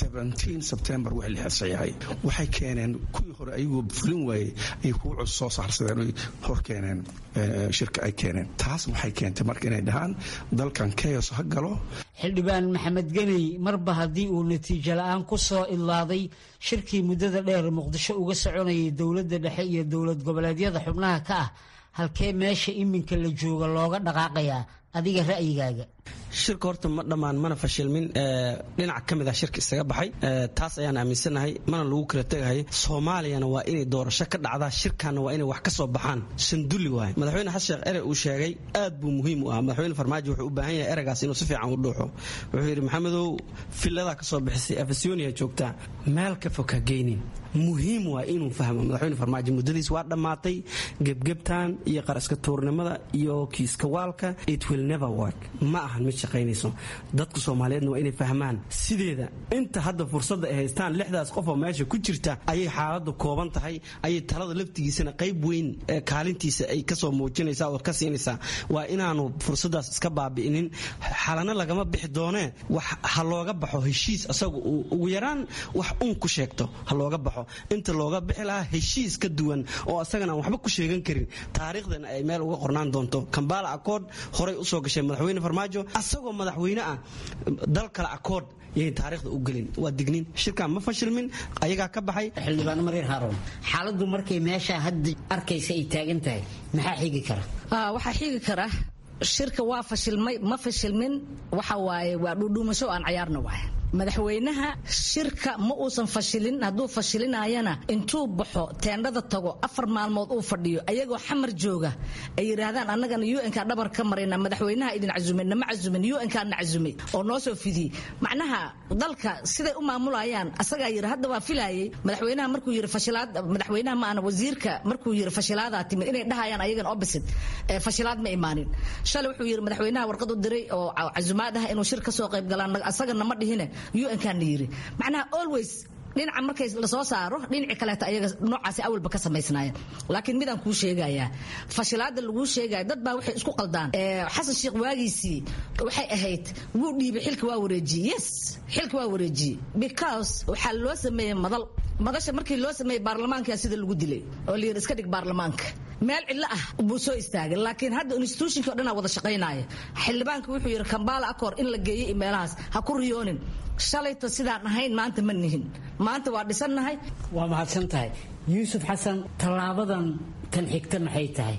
sebtembar wax lixad saxiixay waxay keeneen kuwii hore ayagoo fulin waayey ay kuwa cus soo saarsadeen oy hor keeneen shirka ay keeneen taas waxay keentay marka inay dhahaan dalkan keyos ha galo
xildhibaan maxamed geney marba haddii uu natiijo la-aan ku soo idlaaday shirkii muddada dheer muqdisho uga soconayay dowladda dhexe iyo dowlad goboleedyada xubnaha ka ah halkee meesha iminka la jooga looga dhaqaaqayaa adiga ra'yigaaga
shirka horta ma dhammaan mana fashilmin dhinac ka mid ah shirka isaga baxay taas ayaan aaminsanahay mana lagu kala tegahay soomaaliyana waa inay doorasho ka dhacdaa shirkanna waa inay wax ka soo baxaan sandulli waay madaxweyne xasan sheekh erey uu sheegay aad buu muhiim u ah madaxweyne farmaajo wuxuu u baahan yahay ereygaas inuu si fiican u dhuuxo wuxuu yidhi maxamedow filladaa ka soo bixisay afasyonia joogtaa meel ka fog ha geynin muhiim waa inuu fahmo madaxweyne farmaajo muddadiis waa dhammaatay gebgebtan iyo qaraska tuurnimada iyo kiiska waalka it will never work ma ahan mid shaqaynayso dadka soomaaliyeedna waa inay fahmaan sideeda inta hadda fursadda ay haystaan lixdaas qof oo meesha ku jirta ayay xaaladdu kooban tahay ayay talada laftigiisana qayb weyn kaalintiisa ay kasoo muujinaysaa oo ka siinaysaa waa inaanu fursaddaas iska baabi'inin xalana lagama bixi doonee wax ha looga baxo heshiis asagu uu ugu yaraan wax un ku sheegto ha looga baxo inta looga bixi lahaa heshiis ka duwan oo asagana aan waxba ku sheegan karin taariikhdana ay meel uga qornaan doonto kambala accord horay usoo gashay madaxweyne farmaajo asagoo madaxweyne ah dal kale accord yayn taariikhda u gelin waa dignin shirkan ma fashilmin ayagaa ka baxay
xildhibaan marir haroon xaaladdu markay meesha hadda arkaysa ay taagan tahay maxaa xigi kara
waxaa xigi kara shirka waa fashilmay ma fashilmin waxa waaye waa dhuudhuumasho aan cayaarna waay madaxweynaha shirka ma uusan fashilin hadduu fashilinayana intuu baxo teendhada tago afar maalmood uu fadhiyo ayagoo xamar jooga ay yidhaahdaan annagana un-ka dhabar ka marayna madaxweynaha idin cazumay nama cazumin un-kaa na cazumay oo noo soo fidiyey macnaha dalka siday u maamulayaan asagaa yidhi hadda waa filayay madaxweynaha markuu yidhi fashilaad madaxweynaha maana wasiirka markuu yidhi fashilaadaa timid inay dhahayaan ayagana opposite fashilaad ma imaanin shalay wuxuu yidhi madaxweynaha warqad u diray oo cazumaad ah inuu shir ka soo qayb galaan asagana ma dhihine un-kan yiri macnaha always dhinaca markay lasoo saaro dhinaci kaleeto ayaga noocaasi awalba ka samaysnaayeen laakiin midaan kuu sheegayaa fashilaada laguu sheegaya dad baa waxay isku qaldaan xasan sheekh waagiisii waxay ahayd wuu dhiibay xilka waa wareejiyey yes xilka waa wareejiyey because waxaa loo sameeyey madal madasha markii loo sameeyey baarlamaanka sida lagu dilay oo la yidhi iska dhig baarlamaanka meel cidlo ah buu soo istaagay laakiin hadda institutionkii o dhan wada shaqaynaya xildhibaanka wuxuu yidhi kambala acor in la geeyey meelahaas ha ku riyoonin shalayto sidaan ahayn maanta ma nihin maanta waa dhisannahay
waa mahadsan tahay yuusuf xasan tallaabadan tan xigta maxay tahay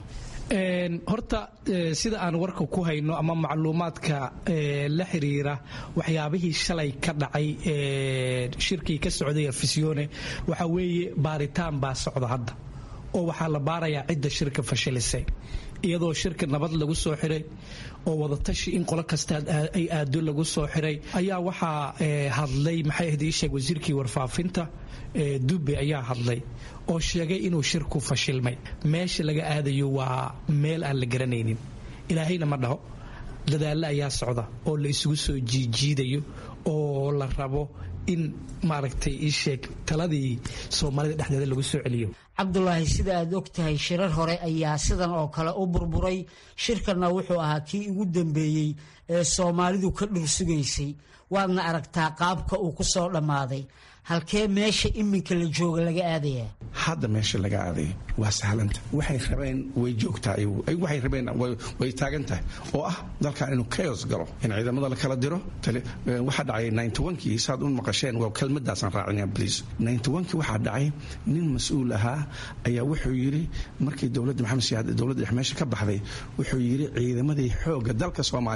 horta sida aan warka ku hayno ama macluumaadka la xiriira waxyaabihii shalay ka dhacay shirkii ka socday afisyoone waxa weeye baaritaan baa socda hadda oo waxaa la baarayaa cidda shirka fashilisay iyadoo shirka nabad lagu soo xiray oo wadatashi in qolo kasta ay aado lagu soo xiray ayaa waxaa hadlay maxay ahayd ii sheeg wasiirkii warfaafinta dube ayaa hadlay oo sheegay inuu shirku fashilmay meesha laga aadayo waa meel aan la garanaynin ilaahayna ma dhaho dadaallo ayaa socda oo la isugu soo jiijiidayo oo la rabo in maaragtay ii sheeg taladii soomaalida dhexdeeda lagu soo celiyo
cabdulaahi sida aad og tahay shirar hore ayaa sidan oo kale u burburay shirkanna wuxuu ahaa kii ugu dambeeyey ee soomaalidu ka dhursugaysay waadna aragtaa qaabka uu ku soo dhammaaday halkee meesha iminka la jooga laga aadayaa
hadda meesha laga aadaya waa sahlanta waxay rabeen way joogtaa waxay rabeen way taagan tahay oo ah dalkan inuu chaos galo in ciidamada la kala diro waxaa dhacay ninety-onkii saad u maqasheen waa kelmadaasaan raacinaya bliis ninety-onkii waxaa dhacay nin mas-uul ahaa ayaa wuxuu yidhi markii dowladda maxamed siyaad dowladda dhex meesha ka baxday wuxuu yidhi ciidamadii xoogga dalka soomaaliyeed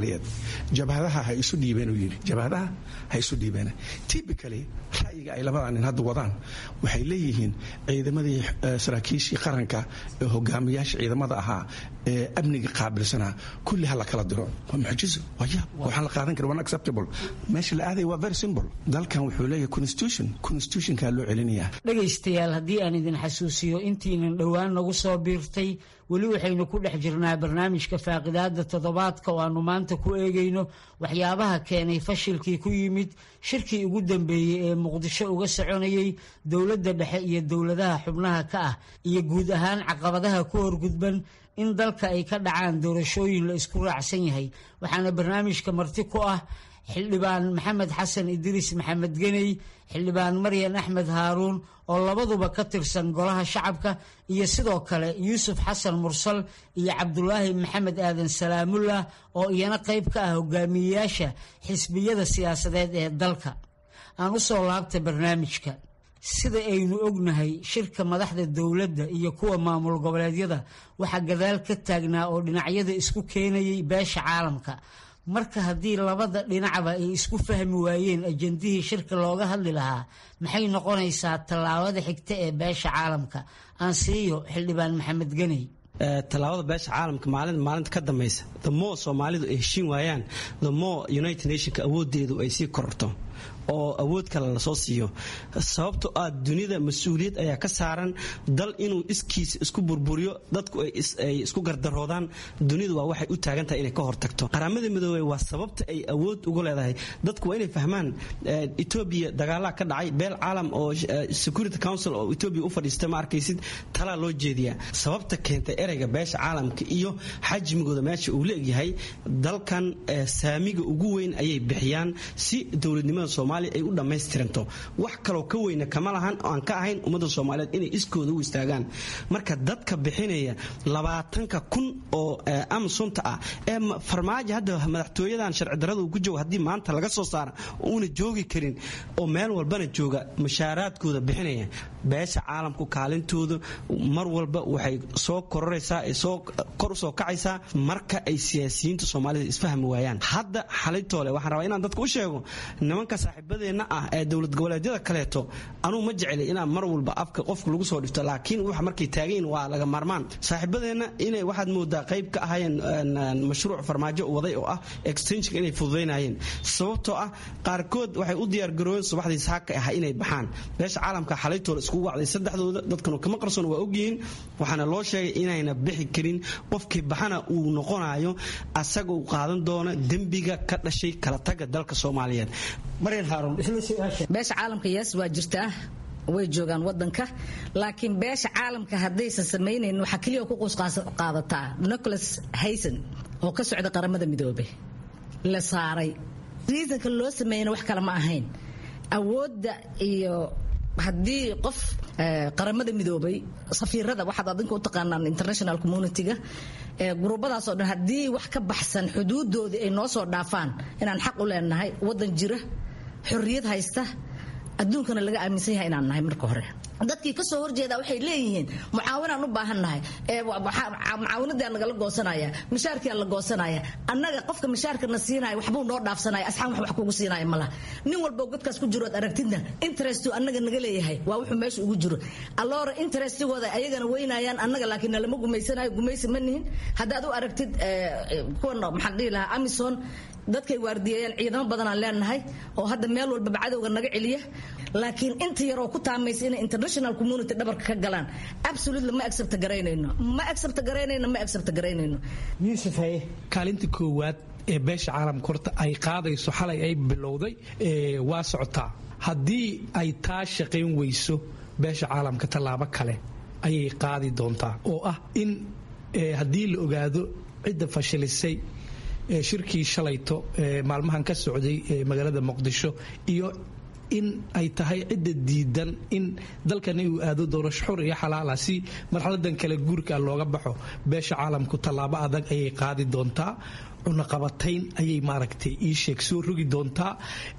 jabhadaha ha isu dhiibeen uu yidhi jabhadaha ha isu dhiibeen typically ra'yiga ay labada nin hadda wadaan waxay leeyihiin ciidamadii saraakiishii qaranka ee hogaamiyaasha ciidamada ahaa ee amniga qaabilsanaa kulli ha la kala diro waa mucjizo waa yaab waxaan la qaadan kara unacceptable meesha la aadaya waa very simple dalkan wuxuu leeyahay constitution constitutionkaa loo celinayaa
dhegaystayaal haddii aan idin xasuusiyo intiinan dhowaan nagu soo biirtay weli waxaynu ku dhex jirnaa barnaamijka faaqidaada toddobaadka oo aanu maanta ku eegayno waxyaabaha keenay fashilkii ku yimid shirkii ugu dambeeyey ee muqdisho uga soconayey dowladda dhexe iyo dowladaha xubnaha ka ah iyo guud ahaan caqabadaha ku horgudban in dalka ay ka dhacaan doorashooyin la isku raacsan yahay waxaana barnaamijka marti ku ah xildhibaan maxamed xasan idriis maxamed geney xildhibaan maryan axmed haaruun oo labaduba ka tirsan golaha shacabka iyo sidoo kale yuusuf xasan mursal iyo cabdulaahi maxamed aadan salaamullah oo iyana qayb ka ah hogaamiyeyaasha xisbiyada siyaasadeed ee dalka aan u soo laabta barnaamijka sida aynu ognahay shirka madaxda dowladda iyo kuwa maamul goboleedyada waxaa gadaal ka taagnaa oo dhinacyada isku keenayay beesha caalamka marka haddii labada dhinacba ay isku fahmi waayeen ajandihii shirka looga hadli lahaa maxay noqonaysaa tallaabada xigta ee beesha caalamka aan siiyo xildhibaan maxamed geney
tallaabada beesha caalamka maalin maalinta ka dambaysa the more soomaalidu ay heshiin waayaan the more united nationka awoodeedu ay sii kororto oo awood kale lasoo siiyo sababto ah dunida mas-uuliyad ayaa ka saaran dal inuu iskiisa isku burburiyo dadku ay isku gardaroodaan dunidu waa waxay u taagan tahay inay ka hortagto qaramada midoobey waa sababta ay awood ugu leedahay dadku waa inay fahmaan etoobiya dagaalaa ka dhacay beel caalam oo security council oo etoobiya u fadhiista ma arkaysid talaa loo jeediyaa sababta keentay ereyga beesha caalamka iyo xajmigooda meesha uu la egyahay dalkan saamiga ugu weyn ayay bixiyaan si dowladnimada soomaaliya ay u dhammaystiranto wax kaloo ka weyna kama lahan oo aan ka ahayn ummadda soomaaliyeed inay iskooda u istaagaan marka dadka bixinaya labaatanka kun oo amsunta ah ee farmaajo hadda madaxtooyadan sharci darrada uu ku joogo haddii maanta laga soo saara uuna joogi karin oo meel walbana jooga mushaaraadkooda bixinaya beesha caalamku kaalintooda mar walba waxay soo kororaysaa soo kor usoo kacaysaa marka ay siyaasiyiinta soomaalida isfahmi waayaan hadda xalitoole waxaan rabaa inaan dadka u sheego nimanka saaxiibadeenna ah ee dowlad goboleedyada kaleeto anuu ma jeclay inaan mar walba afka qofka lagu soo dhifto laakiin wax markay taagayin waa laga maarmaan saaxiibadeenna inay waxaad moodaa qayb ka ahayeen mashruuc farmaajo waday oo ah extensionka inay fududaynayeen sababtoo ah qaarkood waxay u diyaargaroobeen subaxdii saaka ah inay baxaan beesha caalamka xalaytooda iskugu wacday saddexdooda dadkanu kama qarsoon waa ogyihiin waxaana loo sheegay inayna bixi karin qofkii baxana uu noqonayo asaga uu qaadan doono dembiga ka dhashay kala taga dalka soomaaliyeed
beesha caalamka yes waa jirtaa way joogaan wadanka laakiin beesha caalamka haddaysan samaynayn waxaa keliya ku qusqaadataa nicholas hayson oo ka socda qaramada midoobe la saaray riisanka loo sameeyana wax kale ma ahayn awoodda iyo haddii qof qaramada midoobay safiirada waxaad adinka u taqaanaan international community-ga gurubadaasoo dhan haddii wax ka baxsan xuduudoodii ay noo soo dhaafaan inaan xaq u leenahay wadan jira xorriyad haysta adduunkana laga aaminsan yahay inaan nahay marka hore dadkii kasoo horjeeda waxay leeyihiin mucaawinaan u baahannahay mucaawinadii nagala goosanaya mishaarkiaa la goosanaya annaga qofka mishaarkana siinaya waxbuu noo dhaafsanaya asxaan wax wax kugu siinaya malaha nin walbo godkaas ku jirood aragtidna interestu annaga naga leeyahay waa wuxuu meesha ugu jiro alloora interestigooda ayagana weynayaan annaga laakiin nalama gumaysanayo gumaysi ma nihin haddaad u aragtid kuwan maxaan dhihi lahaa amison dadkay waardiyeeyaan ciidamo badanaan leenahay oo hadda meel walbaba cadowga naga celiya laakiin inta yaroo ku taamaysa inay international community dhabarka ka galaan absolutely ma accept garaynayno ma accept garaynayno ma accept garaynayno
yuusuf haye
kaalinta koowaad ee beesha caalamka horta ay qaadayso xalay ay bilowday waa socotaa haddii ay taa shaqayn weyso beesha caalamka tallaabo kale ayay qaadi doontaa oo ah in haddii la ogaado cidda fashilisay shirkii shalayto maalmahan ka socday magaalada muqdisho iyo in ay tahay cidda diidan in dalkani uu aado doorasho xur iyo xalaala si marxaladan kale guurka looga baxo beesha caalamku tallaabo adag ayay qaadi doontaa cunaqabatayn ayay maaragtay ii sheeg soo rogi doontaa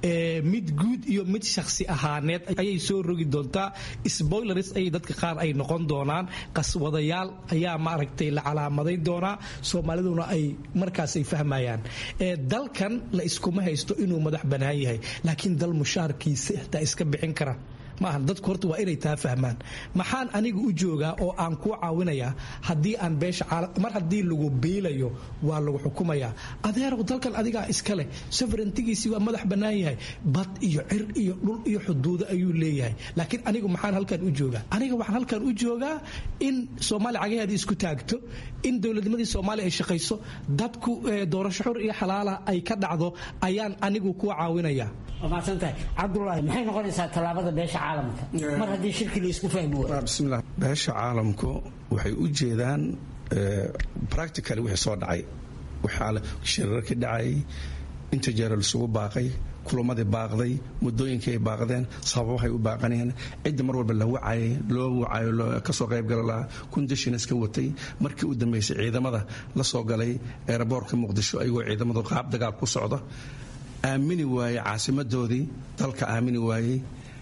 mid guud iyo mid shakhsi ahaaneed ayay soo rogi doontaa spoilers ayay dadka qaar ay noqon doonaan qaswadayaal ayaa maaragtay la calaamadayn doonaa soomaaliduna ay markaas ay fahmayaan dalkan la iskuma haysto inuu madax bannaan yahay laakiin dal mushaarkiisa xitaa iska bixin kara maaha dadku horta waa inay taa fahmaan maxaan aniga u joogaa oo aan kuu caawinayaa haddii aan beesha mar haddii lagu biilayo waa lagu xukumayaa adeerow dalkan adigaa iska leh soverentigiisii waa madax bannaan yahay bad iyo cir iyo dhul iyo xuduudo ayuu leeyahay laakiin anigu maxaan halkan u joogaa aniga waxaan halkan u joogaa in soomaaliya cagaheedii isku taagto in dowladnimadii soomaaliya ay shaqayso dadku doorasho xur iyo xalaala ay ka dhacdo ayaan anigu kuu caawinayaa
waa mahadsantahay cabdulaahi maxay noqonaysaa tallaabada beesha caalamka mar haddii shirki la isku fahmi waayo
bismillah beesha caalamku waxay u jeedaan practically wixii soo dhacay waxaa shirarkii dhacayay inta jeera laisugu baaqay kulamadii baaqday muddooyinkii ay baaqdeen sababahay u baaqaneen cidda mar walba la wacayay loo wacayo kasoo qaybgala lahaa kundishins ka watay markii u dambeysay ciidamada la soo galay eeraboorka muqdisho ayagoo ciidamadu qaab dagaal ku socda aamini waayey caasimadoodii dalka aamini waayey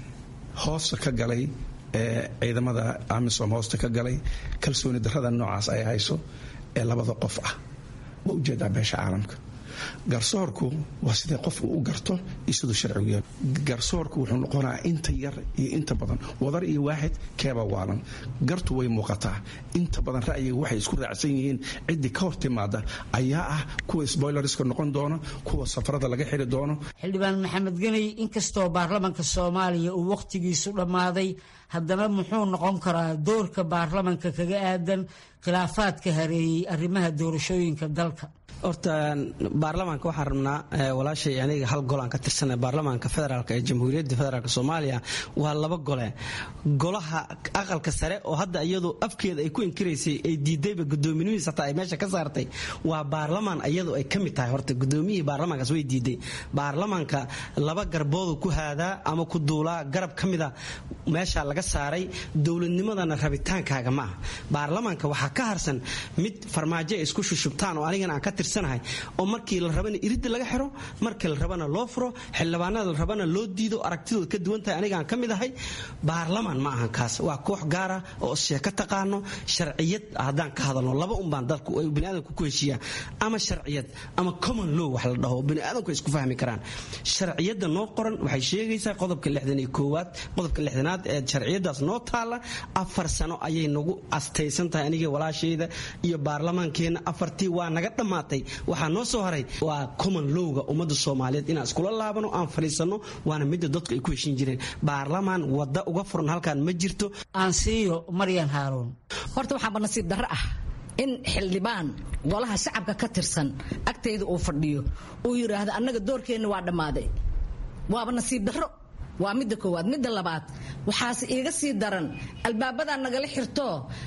hoosta ka galay ee ciidamada amisom hoosta ka galay kalsooni darrada noocaas ay hayso ee labada qof ah waa ujeedaa beesha caalamka garsoorku waa sidee qofku u garto iyo siduu sharcigu yahay garsoorku wuxuu noqonaa inta yar iyo inta badan wadar iyo waaxid keeba waalan gartu way muuqataa inta badan ra'yiga waxay isku raacsan yihiin ciddii ka hor timaada ayaa ah kuwa sboilerska noqon doona kuwa safarada laga xiri doono
xildhibaan maxamed geney inkastoo baarlamanka soomaaliya uu wakhtigiisu dhammaaday haddana muxuu noqon karaa doorka baarlamanka kaga aadan khilaafaadka hareeyey arrimaha doorashooyinka dalka
horta baarlamaanka waxaan rabnaa walaashay aniga hal gol aan ka tirsana baarlamaanka federaalk ee jamhuuriyadda federaalk soomaaliya waa laba gole golaha aqalka sare oo hadda iyadu afkeeda ay ku inkiraysay ay diidayba gudoominihiis hataa ay meesha ka saartay waa baarlamaan iyadu ay ka mid tahay horta gudoomiyihii baarlamaankaas way diiday baarlamaanka laba garboodu ku haadaa ama ku duulaa garab ka mida meesha laga saaray dowladnimadana rabitaankaaga ma ah baarlamaanka waxaa ka harsan mid farmaajo ay isku shushubtaan oo anigana aan ka tirsan oo markii la rabana iridda laga xiro markii la rabana loo furo xildhibaanada la rabana loo diido aragtidooda ka duwan tahay anigaan ka mid ahay baarlamaan ma ahan kaas waa koox gaara oo sheeko taqaano sharciyad haddaan ka hadalno laba unbaan dalku biniaadamku ku heshiiyaa ama sharciyad ama common law wax la dhaho biniaadamku ay isku fahmi karaan sharciyadda noo qoran waxay sheegaysaa qodobka lixdan iyo koowaad qodobka lixdanaad ee sharciyadaas noo taalla afar sano ayay nagu astaysan tahay aniga walaashayda iyo baarlamaankeenna afartii waa naga dhammaatay waxaa noo soo haray waa common lowga ummadda soomaaliyeed inaan iskula laabano aan fadhiisanno waana midda dadku ay ku heshin jireen baarlamaan wadda uga furan halkan ma jirto
aansiiyo maryan haaruun
horta waxaaba nasiib darro ah in xildhibaan golaha shacabka ka tirsan agtayda uu fadhiyo uu yidhaahdo annaga doorkeenna waa dhammaaday waaba nasiib darro waa midda koowaad midda labaad waxaase iiga sii daran albaabadaa nagala xirto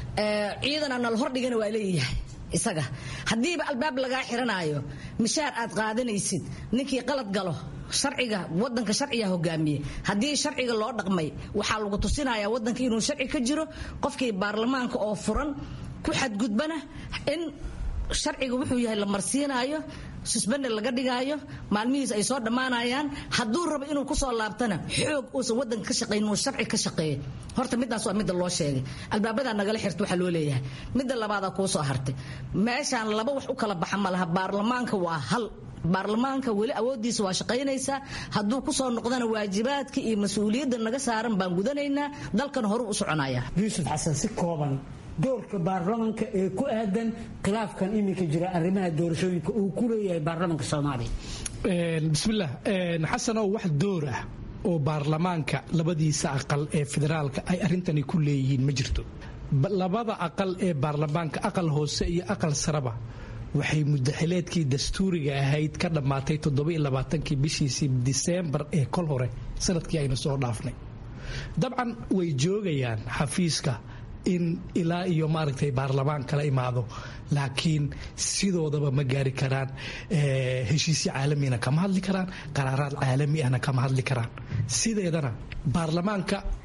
ciidana nala hordhigana waa leeyahay isaga haddiiba albaab lagaa xiranaayo mishaar aad qaadanaysid ninkii qalad galo sharciga wadanka sharciga hogaamiye haddii sharciga loo dhaqmay waxaa lagu tusinayaa wadanka inuu sharci ka jiro qofkii baarlamaanka oo furan ku xadgudbana in sharciga wuxuu yahay la marsiinaayo susbende laga dhigaayo maalmihiis ay soo dhammaanayaan hadduu rabo inuu kusoo laabtana xoog uusan wadanka ka shaqayn inuu sharci ka shaqeeyo horta midaas waa midda loo sheegay albaabadaa nagala xirta waxaa loo leeyahay midda labaadaa kuu soo hartay meeshaan laba wax u kala baxa ma laha baarlamaanka waa hal baarlamaanka weli awoodiisa waa shaqaynaysaa hadduu kusoo noqdana waajibaadka iyo mas-uuliyadda naga saaran baan gudanaynaa dalkan horu u soconaya
yuusuf xasan si kooban doorka baarlamanka ee ku aadan khilaafkan iminka jira arrimaha doorashooyinka uu ku leeyahay baarlamanka soomaaliya
bismillaah xasanow wax door ah oo baarlamaanka labadiisa aqal ee federaalka ay arrintani ku leeyihiin ma jirto labada aqal ee baarlamaanka aqal hoose iyo aqal saraba waxay mudaxileedkii dastuuriga ahayd ka dhammaatay toddobailabaatankii bishiisii diseembar ee kol hore sanadkii aynu soo dhaafnay dabcan way joogayaan xafiiska in ilaa iyo maaragtay baarlamaan kala imaado laakiin sidoodaba ma gaari karaan heshiisyo caalamina kama hadli karaan qaraaraad caalami ahna kama hadli karaan sideedana baarlamaanka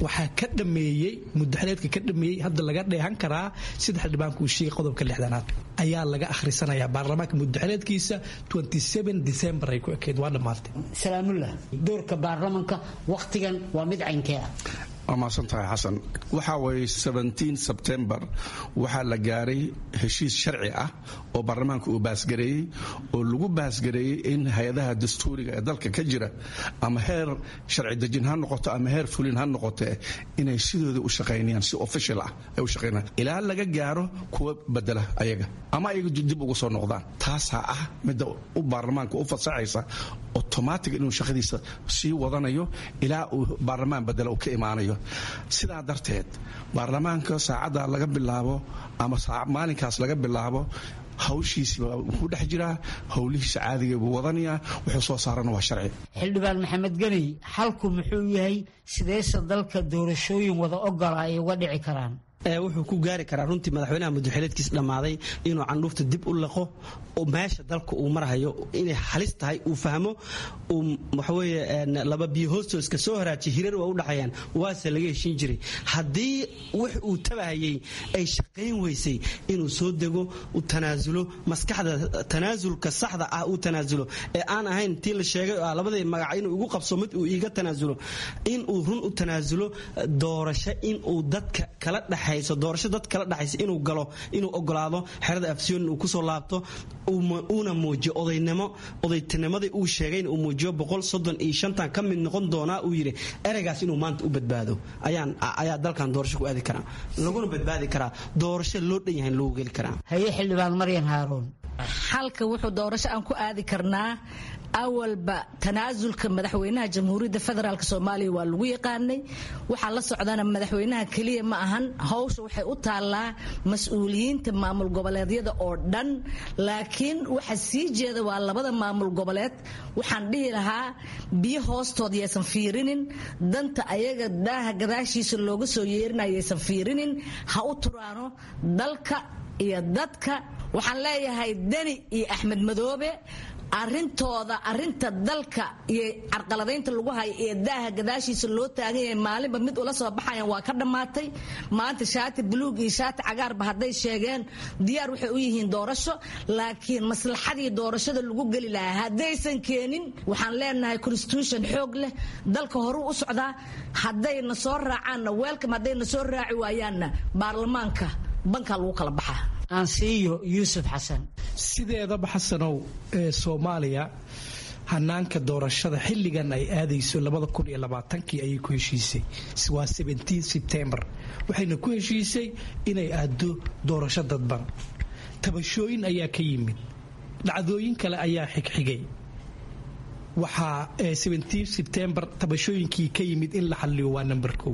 waxaa ka dhameeyey mudaxleedka ka dhameeyey hadda laga dheehan karaa sida xildhibaanku uu sheegay qodobka lixdanaad ayaa laga akhrisanaya baarlamaanka mudaxleedkiisa december ay ku ekeyd waa dhammaatay
salaamullah doorka baarlamanka wakhtigan waa mid caynkee ah
waa mahadsan tahay xasan waxaa weeye sebtembar waxaa la gaaray heshiis sharci ah oo baarlamaanka uu baasgareeyey oo lagu baasgareeyey in hay-adaha dastuuriga ee dalka ka jira ama heer sharci dejin ha noqoto ama heer fulin ha noqote inay sidooda u shaqaynayaan si official ah ay u shaqaynayaan ilaa laga gaaro kuwa bedela ayaga ama ayaga dib ugu soo noqdaan taasaa ah midda u baarlamaanka u fasaxaysa automatic inuu shaqadiisa sii wadanayo ilaa uu baarlamaan bedela uu ka imaanayo sidaa darteed baarlamaanka saacadda laga bilaabo ama maalinkaas laga bilaabo hawshiisi wuxuu dhex jiraa howlihiisa caadiga buu wadanayaa wuxuu soo saarana waa sharci
xildhibaan maxamed ganey xalku muxuu yahay sideese dalka doorashooyin wada ogola ay uga dhici karaan
wuxuu ku gaari karaa runtii madaxweynaha mudaxileedkiis dhammaaday inuu candhuufta dib u laqo meesha dalka uu marhayo inay halis tahay uu fahmo waxaweye laba biyo hoostoska soo haraajiya hirar waa u dhaxayaan waase laga heshin jiray haddii wax uu tabahayey ay shaqayn weysay inuu soo dego u tanaasulo maskaxda tanaasulka saxda ah uu tanaasulo ee aan ahayn tii la sheegay oo ah labadii magac inuu igu qabso mid uu iiga tanaasulo inuu run u tanaasulo doorasho inuu dadka kala dhex doorasho dad kala dhexaysa inuu galo inuu ogolaado xerada afsiyoon uu kusoo laabto uuna muujiyo odaynimo odaytinimadii uu sheegayna uu muujiyo boqol soddon iyo shantan ka mid noqon doonaa uu yidhi ereygaas inuu maanta u badbaado ayaan ayaa dalkan doorasho ku aadi karaa laguna badbaadi karaa doorasho loo dhan yahay lagu geli karaa
haye xildhibaan maryan haaruun
xalka wuxuu doorasho aan ku aadi karnaa awalba tanaasulka madaxweynaha jamhuuriyadda federaalk soomaaliya waa lagu yaqaanay waxaa la socdana madaxweynaha keliya ma ahan hawsha waxay u taallaa mas-uuliyiinta maamul goboleedyada oo dhan laakiin waxa sii jeeda waa labada maamul goboleed waxaan dhihi lahaa biyo hoostood yaysan fiirinin danta ayaga daaha gadaashiisa looga soo yeerinaya yaysan fiirinin ha u turaano dalka iyo dadka waxaan leeyahay deni iyo axmed madoobe arintooda arinta dalka iyo carqaladaynta lagu hayo ee daaha gadaashiisa loo taagan yahay maalinba mid ula soo baxayan waa ka dhammaatay maanta shaati buluug iyo shaati cagaarba hadday sheegeen diyaar waxay u yihiin doorasho laakiin maslaxadii doorashada lagu geli lahaa haddaysan keenin waxaan leenahay constitution xoog leh dalka horuu u socdaa haddayna soo raacaanna weelkam haddayna soo raaci waayaanna baarlamaanka bankaa lagu kala baxaa
aansiiyo yuusuf xasan
sideedaba xasanow ee soomaaliya hanaanka doorashada xilligan ay aadayso kii ayay ku heshiisay waa sebtembar waxayna ku heshiisay inay aado doorasho dadban tabashooyin ayaa ka yimid dhacdooyin kale ayaa xigxigay waxaa sebtembar tabashooyinkii ka yimid in la xaliyo waa number o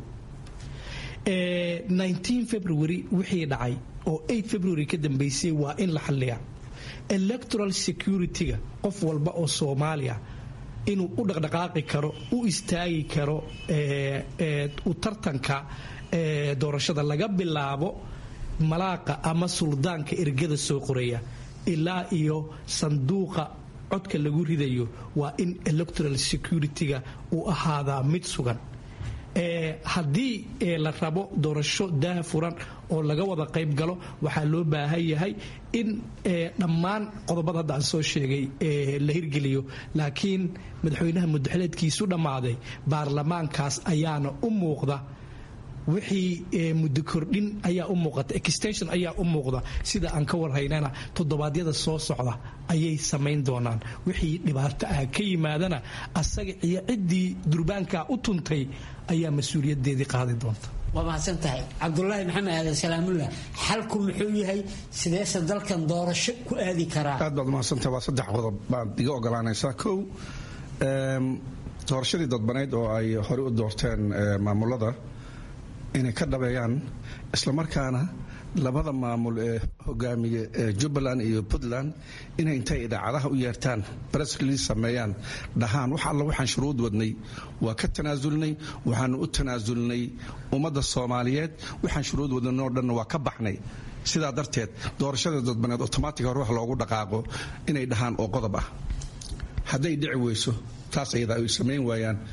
february wixii dhacay oo february ka dambeysay waa in la xaliyaa electoral security-ga qof walba oo soomaaliya inuu u dhaqdhaqaaqi karo u istaagi karo u tartanka doorashada laga bilaabo malaaqa ama suldaanka ergada soo qoraya ilaa iyo sanduuqa codka lagu ridayo waa in electoral security-ga uu ahaadaa mid sugan haddii la rabo doorasho daah furan oo laga wada qayb galo waxaa loo baahan yahay in dhammaan qodobada hadda aan soo sheegay la hirgeliyo laakiin madaxweynaha mudaxileedkiisu dhammaaday baarlamaankaas ayaana u muuqda wixii muddo kordhin ayaa u muuqata extension ayaa u muuqda sida aan ka warhaynana toddobaadyada soo socda ayay samayn doonaan wixii dhibaato ah ka yimaadana asaga iyo ciddii durbaankaa u tuntay ayaa mas-uuliyadeedii qaadi doonta
waa mahadsan tahay cabdulaahi maxamed aadan salaamullah xalku muxuu yahay sideese dalkan doorasho ku aadi karaa
aad baad mahadsantahay waa saddex qodob baad iga ogolaanaysaa kow doorashadii dadbaneyd oo ay horey u doorteen maamulada inay ka dhabeeyaan islamarkaana labada maamul ee hogaamiye ee jubbaland iyo puntland inay intay idaacadaha u yeertaan breskli sameeyaan dhahaan wax alla waxaan shuruud wadnay waa ka tanaasulnay waxaanu u tanaasulnay ummadda soomaaliyeed waxaan shuruud wadnay oo dhanna waa ka baxnay sidaa darteed doorashada dadbaneed otomaatig hore wax loogu dhaqaaqo inay dhahaan oo qodob ah hadday dhici weyso taas ayada ay samayn waayaan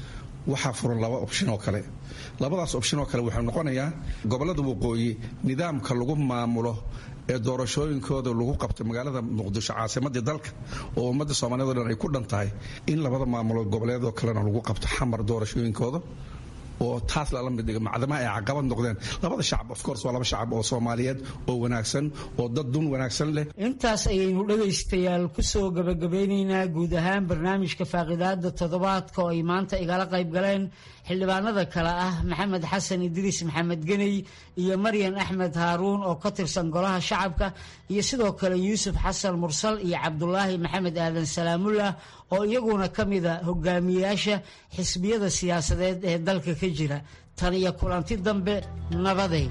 waxaa furan laba opshin oo kale labadaas opshin oo kale wuxuu noqonayaa gobollada waqooyi nidaamka lagu maamulo ee doorashooyinkooda lagu qabto magaalada muqdisho caasimadii dalka oo ummadda soomaaliyed o dhan ay ku dhan tahay in labada maamulood goboleedoo kalena lagu qabto xamar doorashooyinkooda oo taas lala mid dhiga macdamaha ay caqabad noqdeen labada shacab of course waa laba shacab oo soomaaliyeed oo wanaagsan oo dad dun wanaagsan leh
intaas ayaynu dhegaystayaal kusoo gabagabeynaynaa guud ahaan barnaamijka faaqidaada toddobaadka oo ay maanta igala qayb galeen xildhibaanada kale ah maxamed xasan idriis maxamed geney iyo maryan axmed haaruun oo ka tirsan golaha shacabka iyo sidoo kale yuusuf xasan mursal iyo cabdulaahi maxamed aadan salaamullah oo iyaguna ka mida hogaamiyayaasha xisbiyada siyaasadeed ee dalka ka jira tan iyo kulanti dambe nabaday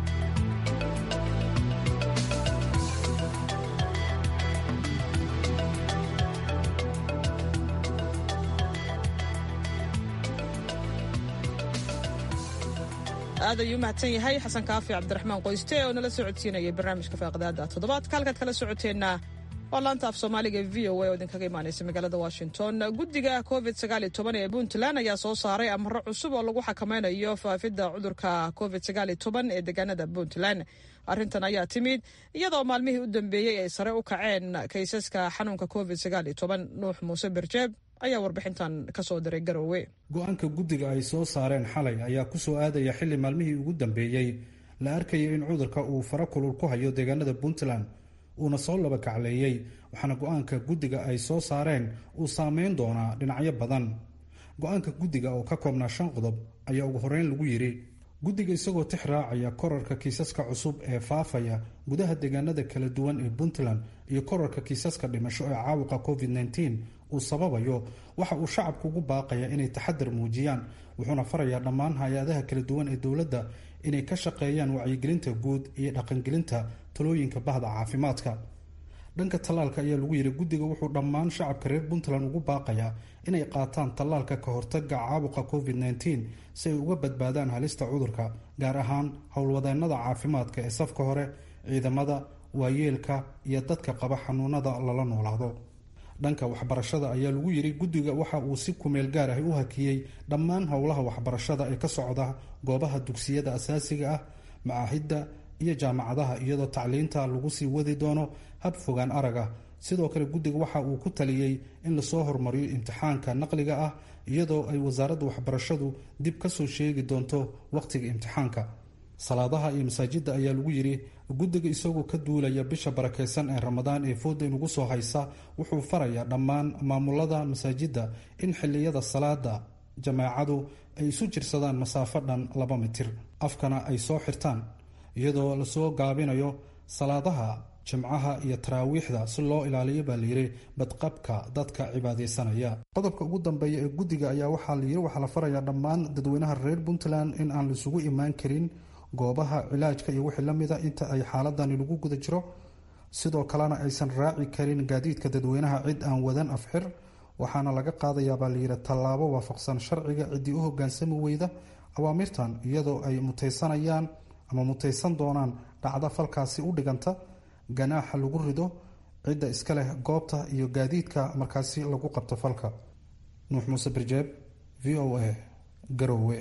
aad ayuu mahadsan yahay xasan kaafi cabdiraxmaan qoyste oo nala soo codsiinayay barnaamijka faaqidaada toddobaadka halkaad kala socoteenna waa laanta af soomaaliga e v o a oo idinkaga imaanaysa magaalada washington guddiga covid sagaal iyo toban ee puntland ayaa soo saaray amaro cusub oo lagu xakameynayo faafidda cudurka covid sagaal iyo toban ee deegaanada puntland arrintan ayaa timid iyadoo maalmihii u dambeeyey ay sare u kaceen kaysaska xanuunka covid sagaal iyo toban nuux muuse berjeeb ayaa warbixintan ka soo diray garowe
go-aanka guddiga ay soo saareen xalay ayaa ku soo aadaya xilli maalmihii ugu dambeeyey la arkayo in cudurka uu fara kulul ku hayo deegaanada puntland uuna soo laba kacleeyey waxaana go-aanka guddiga ay soo saareen uu saameyn doonaa dhinacyo badan go-aanka guddiga oo ka koobnaa shan qodob ayaa ugu horeyn lagu yidhi guddiga isagoo tix raacaya korarka kiisaska cusub ee faafaya gudaha deegaanada kala duwan ee puntland iyo korarka kiisaska dhimasho ee caabuqa covid -19 uu sababayo waxa uu shacabku ugu baaqaya inay taxadar muujiyaan wuxuuna farayaa dhammaan hay-adaha kala duwan ee dowladda inay ka shaqeeyaan wacyigelinta guud iyo dhaqangelinta talooyinka bahda caafimaadka dhanka tallaalka ayaa lagu yidhi guddiga wuxuu dhammaan shacabka reer puntland ugu baaqayaa inay qaataan tallaalka ka hortaga caabuqa covid -19 si ay uga badbaadaan halista cudurka gaar ahaan howlwadeennada caafimaadka ee safka hore ciidamada waayeelka iyo dadka qaba xanuunada lala noolaado dhanka waxbarashada ayaa lagu yidhi guddiga waxa uu si kumeel gaar ah u hakiyey dhammaan howlaha waxbarashada ee ka socda goobaha dugsiyada asaasiga ah macaahidda iyo jaamacadaha iyadoo tacliinta lagu sii wadi doono hab fogaan arag ah sidoo kale guddiga waxa uu ku taliyey in lasoo hormariyo imtixaanka naqliga ah iyadoo ay wasaaradda waxbarashadu dib kasoo sheegi doonto wakhtiga imtixaanka salaadaha iyo masaajidda ayaa lagu yidhi guddiga isagoo ka duulaya bisha barakeysan ee ramadaan ee fooda inugu soo haysa wuxuu farayaa dhammaan maamulada masaajidda in xiliyada salaada jamaacadu ay isu jirsadaan masaafo dhan laba mitir afkana ay soo xirtaan iyadoo lasoo gaabinayo salaadaha jimcaha iyo taraawiixda si loo ilaaliyo baa layidhi badqabka dadka cibaadaysanaya qodobka ugu dambeeya ee guddiga ayaa waxaa layidhi waxaa la farayaa dhammaan dadweynaha reer puntland in aan laisugu imaan karin goobaha cilaajka iyo wixii la mida inta ay xaaladani lagu guda jiro sidoo kalena aysan raaci karin gaadiidka dadweynaha cid aan wadan afxir waxaana laga qaadayaa baa layidhi tallaabo waafaqsan sharciga ciddii u hogaansami weyda awaamirtan iyadoo ay mutaysanayaan ama mutaysan doonaan dhacda falkaasi u dhiganta ganaaxa lagu rido cidda iska leh goobta iyo gaadiidka markaasi lagu qabto falka nuux muuse birjeeb v o a garowe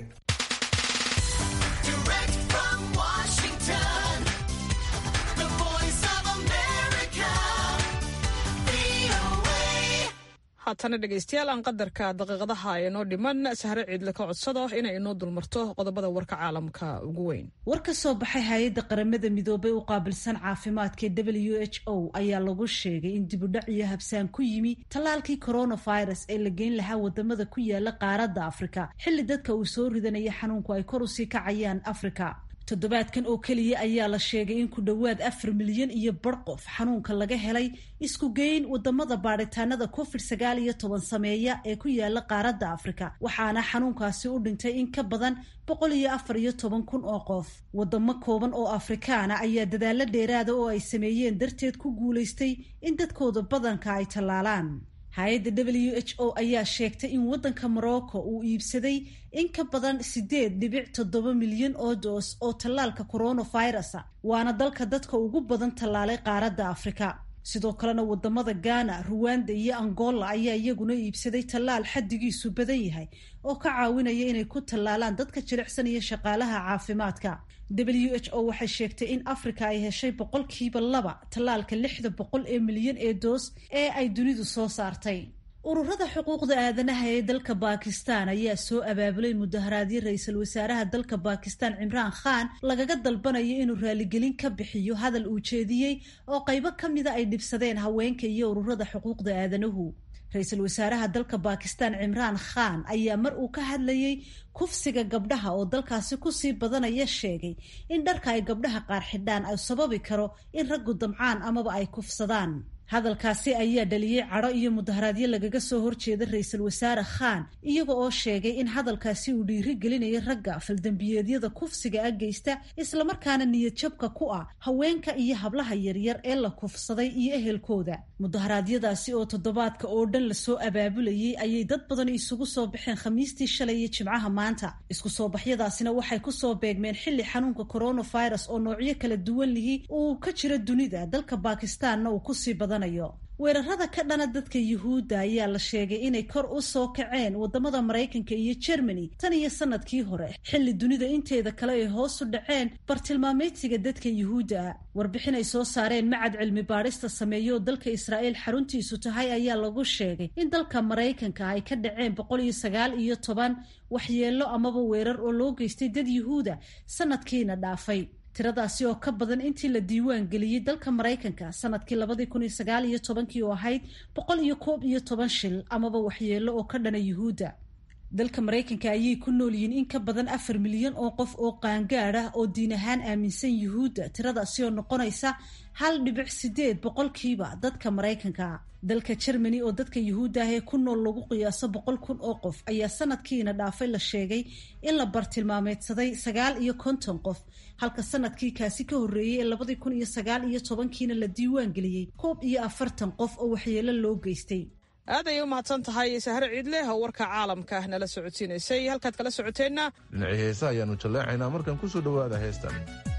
haatana dhegaystayaal aan qadarka daqiiqadaha ee noo dhiman sahre ciidle ka codsado inay inoo dulmarto qodobada warka caalamka ugu weyn
war ka soo baxay hay-adda qaramada midoobay u qaabilsan caafimaadka w h o ayaa lagu sheegay in dibudhac iyo habsaan ku yimi tallaalkii coronavirus ee la geyn lahaa wadamada ku yaala qaaradda afrika xilli dadka uu soo ridanaya xanuunku ay kor usii kacayaan afrika toddobaadkan oo keliya ayaa la sheegay in ku dhowaad afar milyan iyo bar qof xanuunka laga helay isku geyn wadamada baadhitaanada covid sagaal iyo toban sameeya ee ku yaala qaaradda afrika waxaana xanuunkaasi u dhintay in ka badan boqol iyo afar iyo toban kun oo qof wadamo kooban oo afrikaana ayaa dadaalo dheeraada oo ay sameeyeen darteed ku guulaystay in dadkooda badanka ay tallaalaan hay-adda w h o ayaa sheegtay in waddanka morocco uu iibsaday in ka badan siddeed dhibic toddoba milyan oo doos oo tallaalka coronavirusa waana dalka dadka ugu badan tallaalay qaaradda afrika sidoo kalena wadamada ghana ruwanda iyo angola ayaa iyaguna iibsaday tallaal xaddigiisu badan yahay oo ka caawinaya inay ku tallaalaan dadka jilicsan iyo shaqaalaha caafimaadka w h o waxay sheegtay in africa ay heshay boqolkiiba laba tallaalka lixda boqol ee milyan ee doos ee ay dunidu soo saartay ururada xuquuqda aadanaha ee dalka bakistan ayaa soo abaabulay mudaharaadyo ra-iisul wasaaraha dalka bakistan cimraan khan lagaga dalbanayo inuu raaligelin ka bixiyo hadal uu jeediyey oo qaybo ka mida ay dhibsadeen haweenka iyo ururada xuquuqda aadanuhu ra-iisul wasaaraha dalka bakistan cimraan khan ayaa mar uu ka hadlayey kufsiga gabdhaha oo dalkaasi kusii badanaya sheegay in dharka ay gabdhaha qaar xidhaan ay sababi karo in raggu damcaan amaba ay kufsadaan hadalkaasi ayaa dhaliyey cadho iyo mudaharaadyo lagaga soo horjeeda ra-iisul wasaare khan iyaga oo sheegay in hadalkaasi uu dhiiri gelinayo ragga faldambiyeedyada kufsiga a geysta islamarkaana niyadjabka ku ah haweenka iyo hablaha yaryar ee la kufsaday iyo ehelkooda mudaharaadyadaasi oo toddobaadka oo dhan lasoo abaabulayay ayay dad badan isugu soo baxeen khamiistii shalay iyo jimcaha maanta isku soo baxyadaasina waxay kusoo beegmeen xilli xanuunka coronavirus oo noocyo kala duwan lihi uu ka jiro dunida dalka bakistanna uu kusii badan weerarada ka dhana dadka yuhuudda ayaa la sheegay inay kor u soo kaceen wadamada maraykanka iyo jermany tan iyo sanadkii hore xilli dunida inteeda kale ay hoos u dhaceen bartilmaameydsiga dadka yuhuudda ah warbixin ay soo saareen macad cilmi baadhista sameeyo oo dalka israa'iil xaruntiisu tahay ayaa lagu sheegay in dalka maraykanka ay ka dhaceen boqol iyo sagaal iyo toban waxyeello amaba weerar oo loo geystay dad yuhuuda sanadkiina dhaafay tiradaasi oo ka badan intii la diiwaan geliyey dalka maraykanka sanadkii labadii kun iyo sagaal iyo tobankii oo ahayd boqol iyo koob iyo toban shil amaba waxyeello oo ka dhana yuhuudda dalka maraykanka ayay ku nool yihiin in ka badan afar milyan oo qof oo qaangaad ah oo diin ahaan aaminsan yuhuudda tiradaasi oo noqonaysa hal dhibic sideed boqolkiiba dadka maraykanka dalka jermany oo dadka yuhuudda ah ee ku nool lagu qiyaaso boqol kun oo qof ayaa sanadkiina dhaafay la sheegay in la bartilmaameedsaday sagaal iyo konton qof halka sanadkii kaasi ka horreeyey ee labadii kun iyo sagaal iyo tobankiina la diiwaan geliyey koob iyo afartan qof oo waxyeelo loo geystay
aad ayay u mahadsan tahay sahre ciidleh oo warka caalamka nala socodsiinaysay halkaad kala socoteenna
dhinacii heesa ayaanu jalleecaynaa markan kusoo dhowaada heestan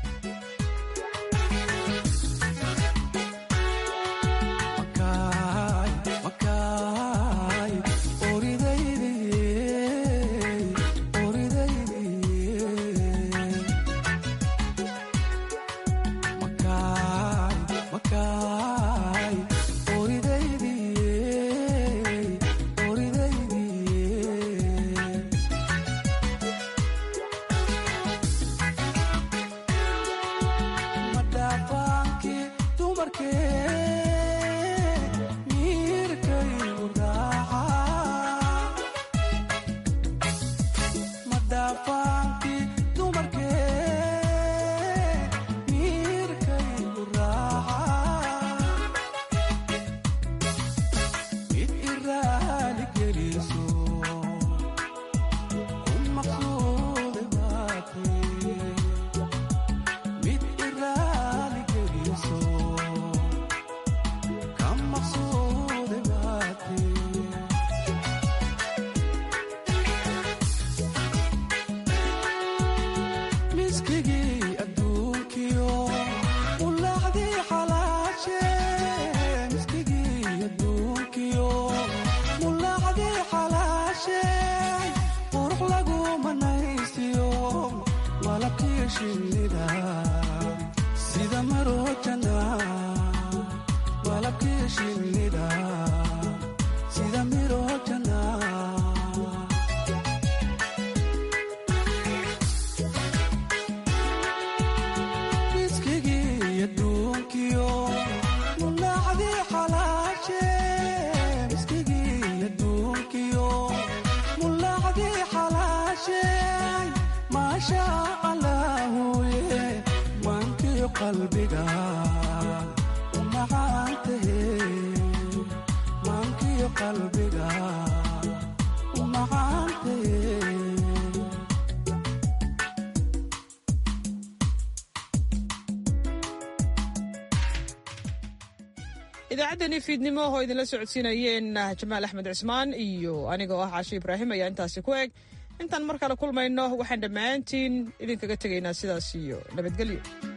idaacaddani fiidnimo oo idinla socodsiinayeen jamaal axmed cismaan iyo anigoo ah caashi ibraahim ayaa intaasi ku eg intaan mar kale kulmayno waxaan dhammaantiin idinkaga tegaynaa sidaas iyo nabadgelyo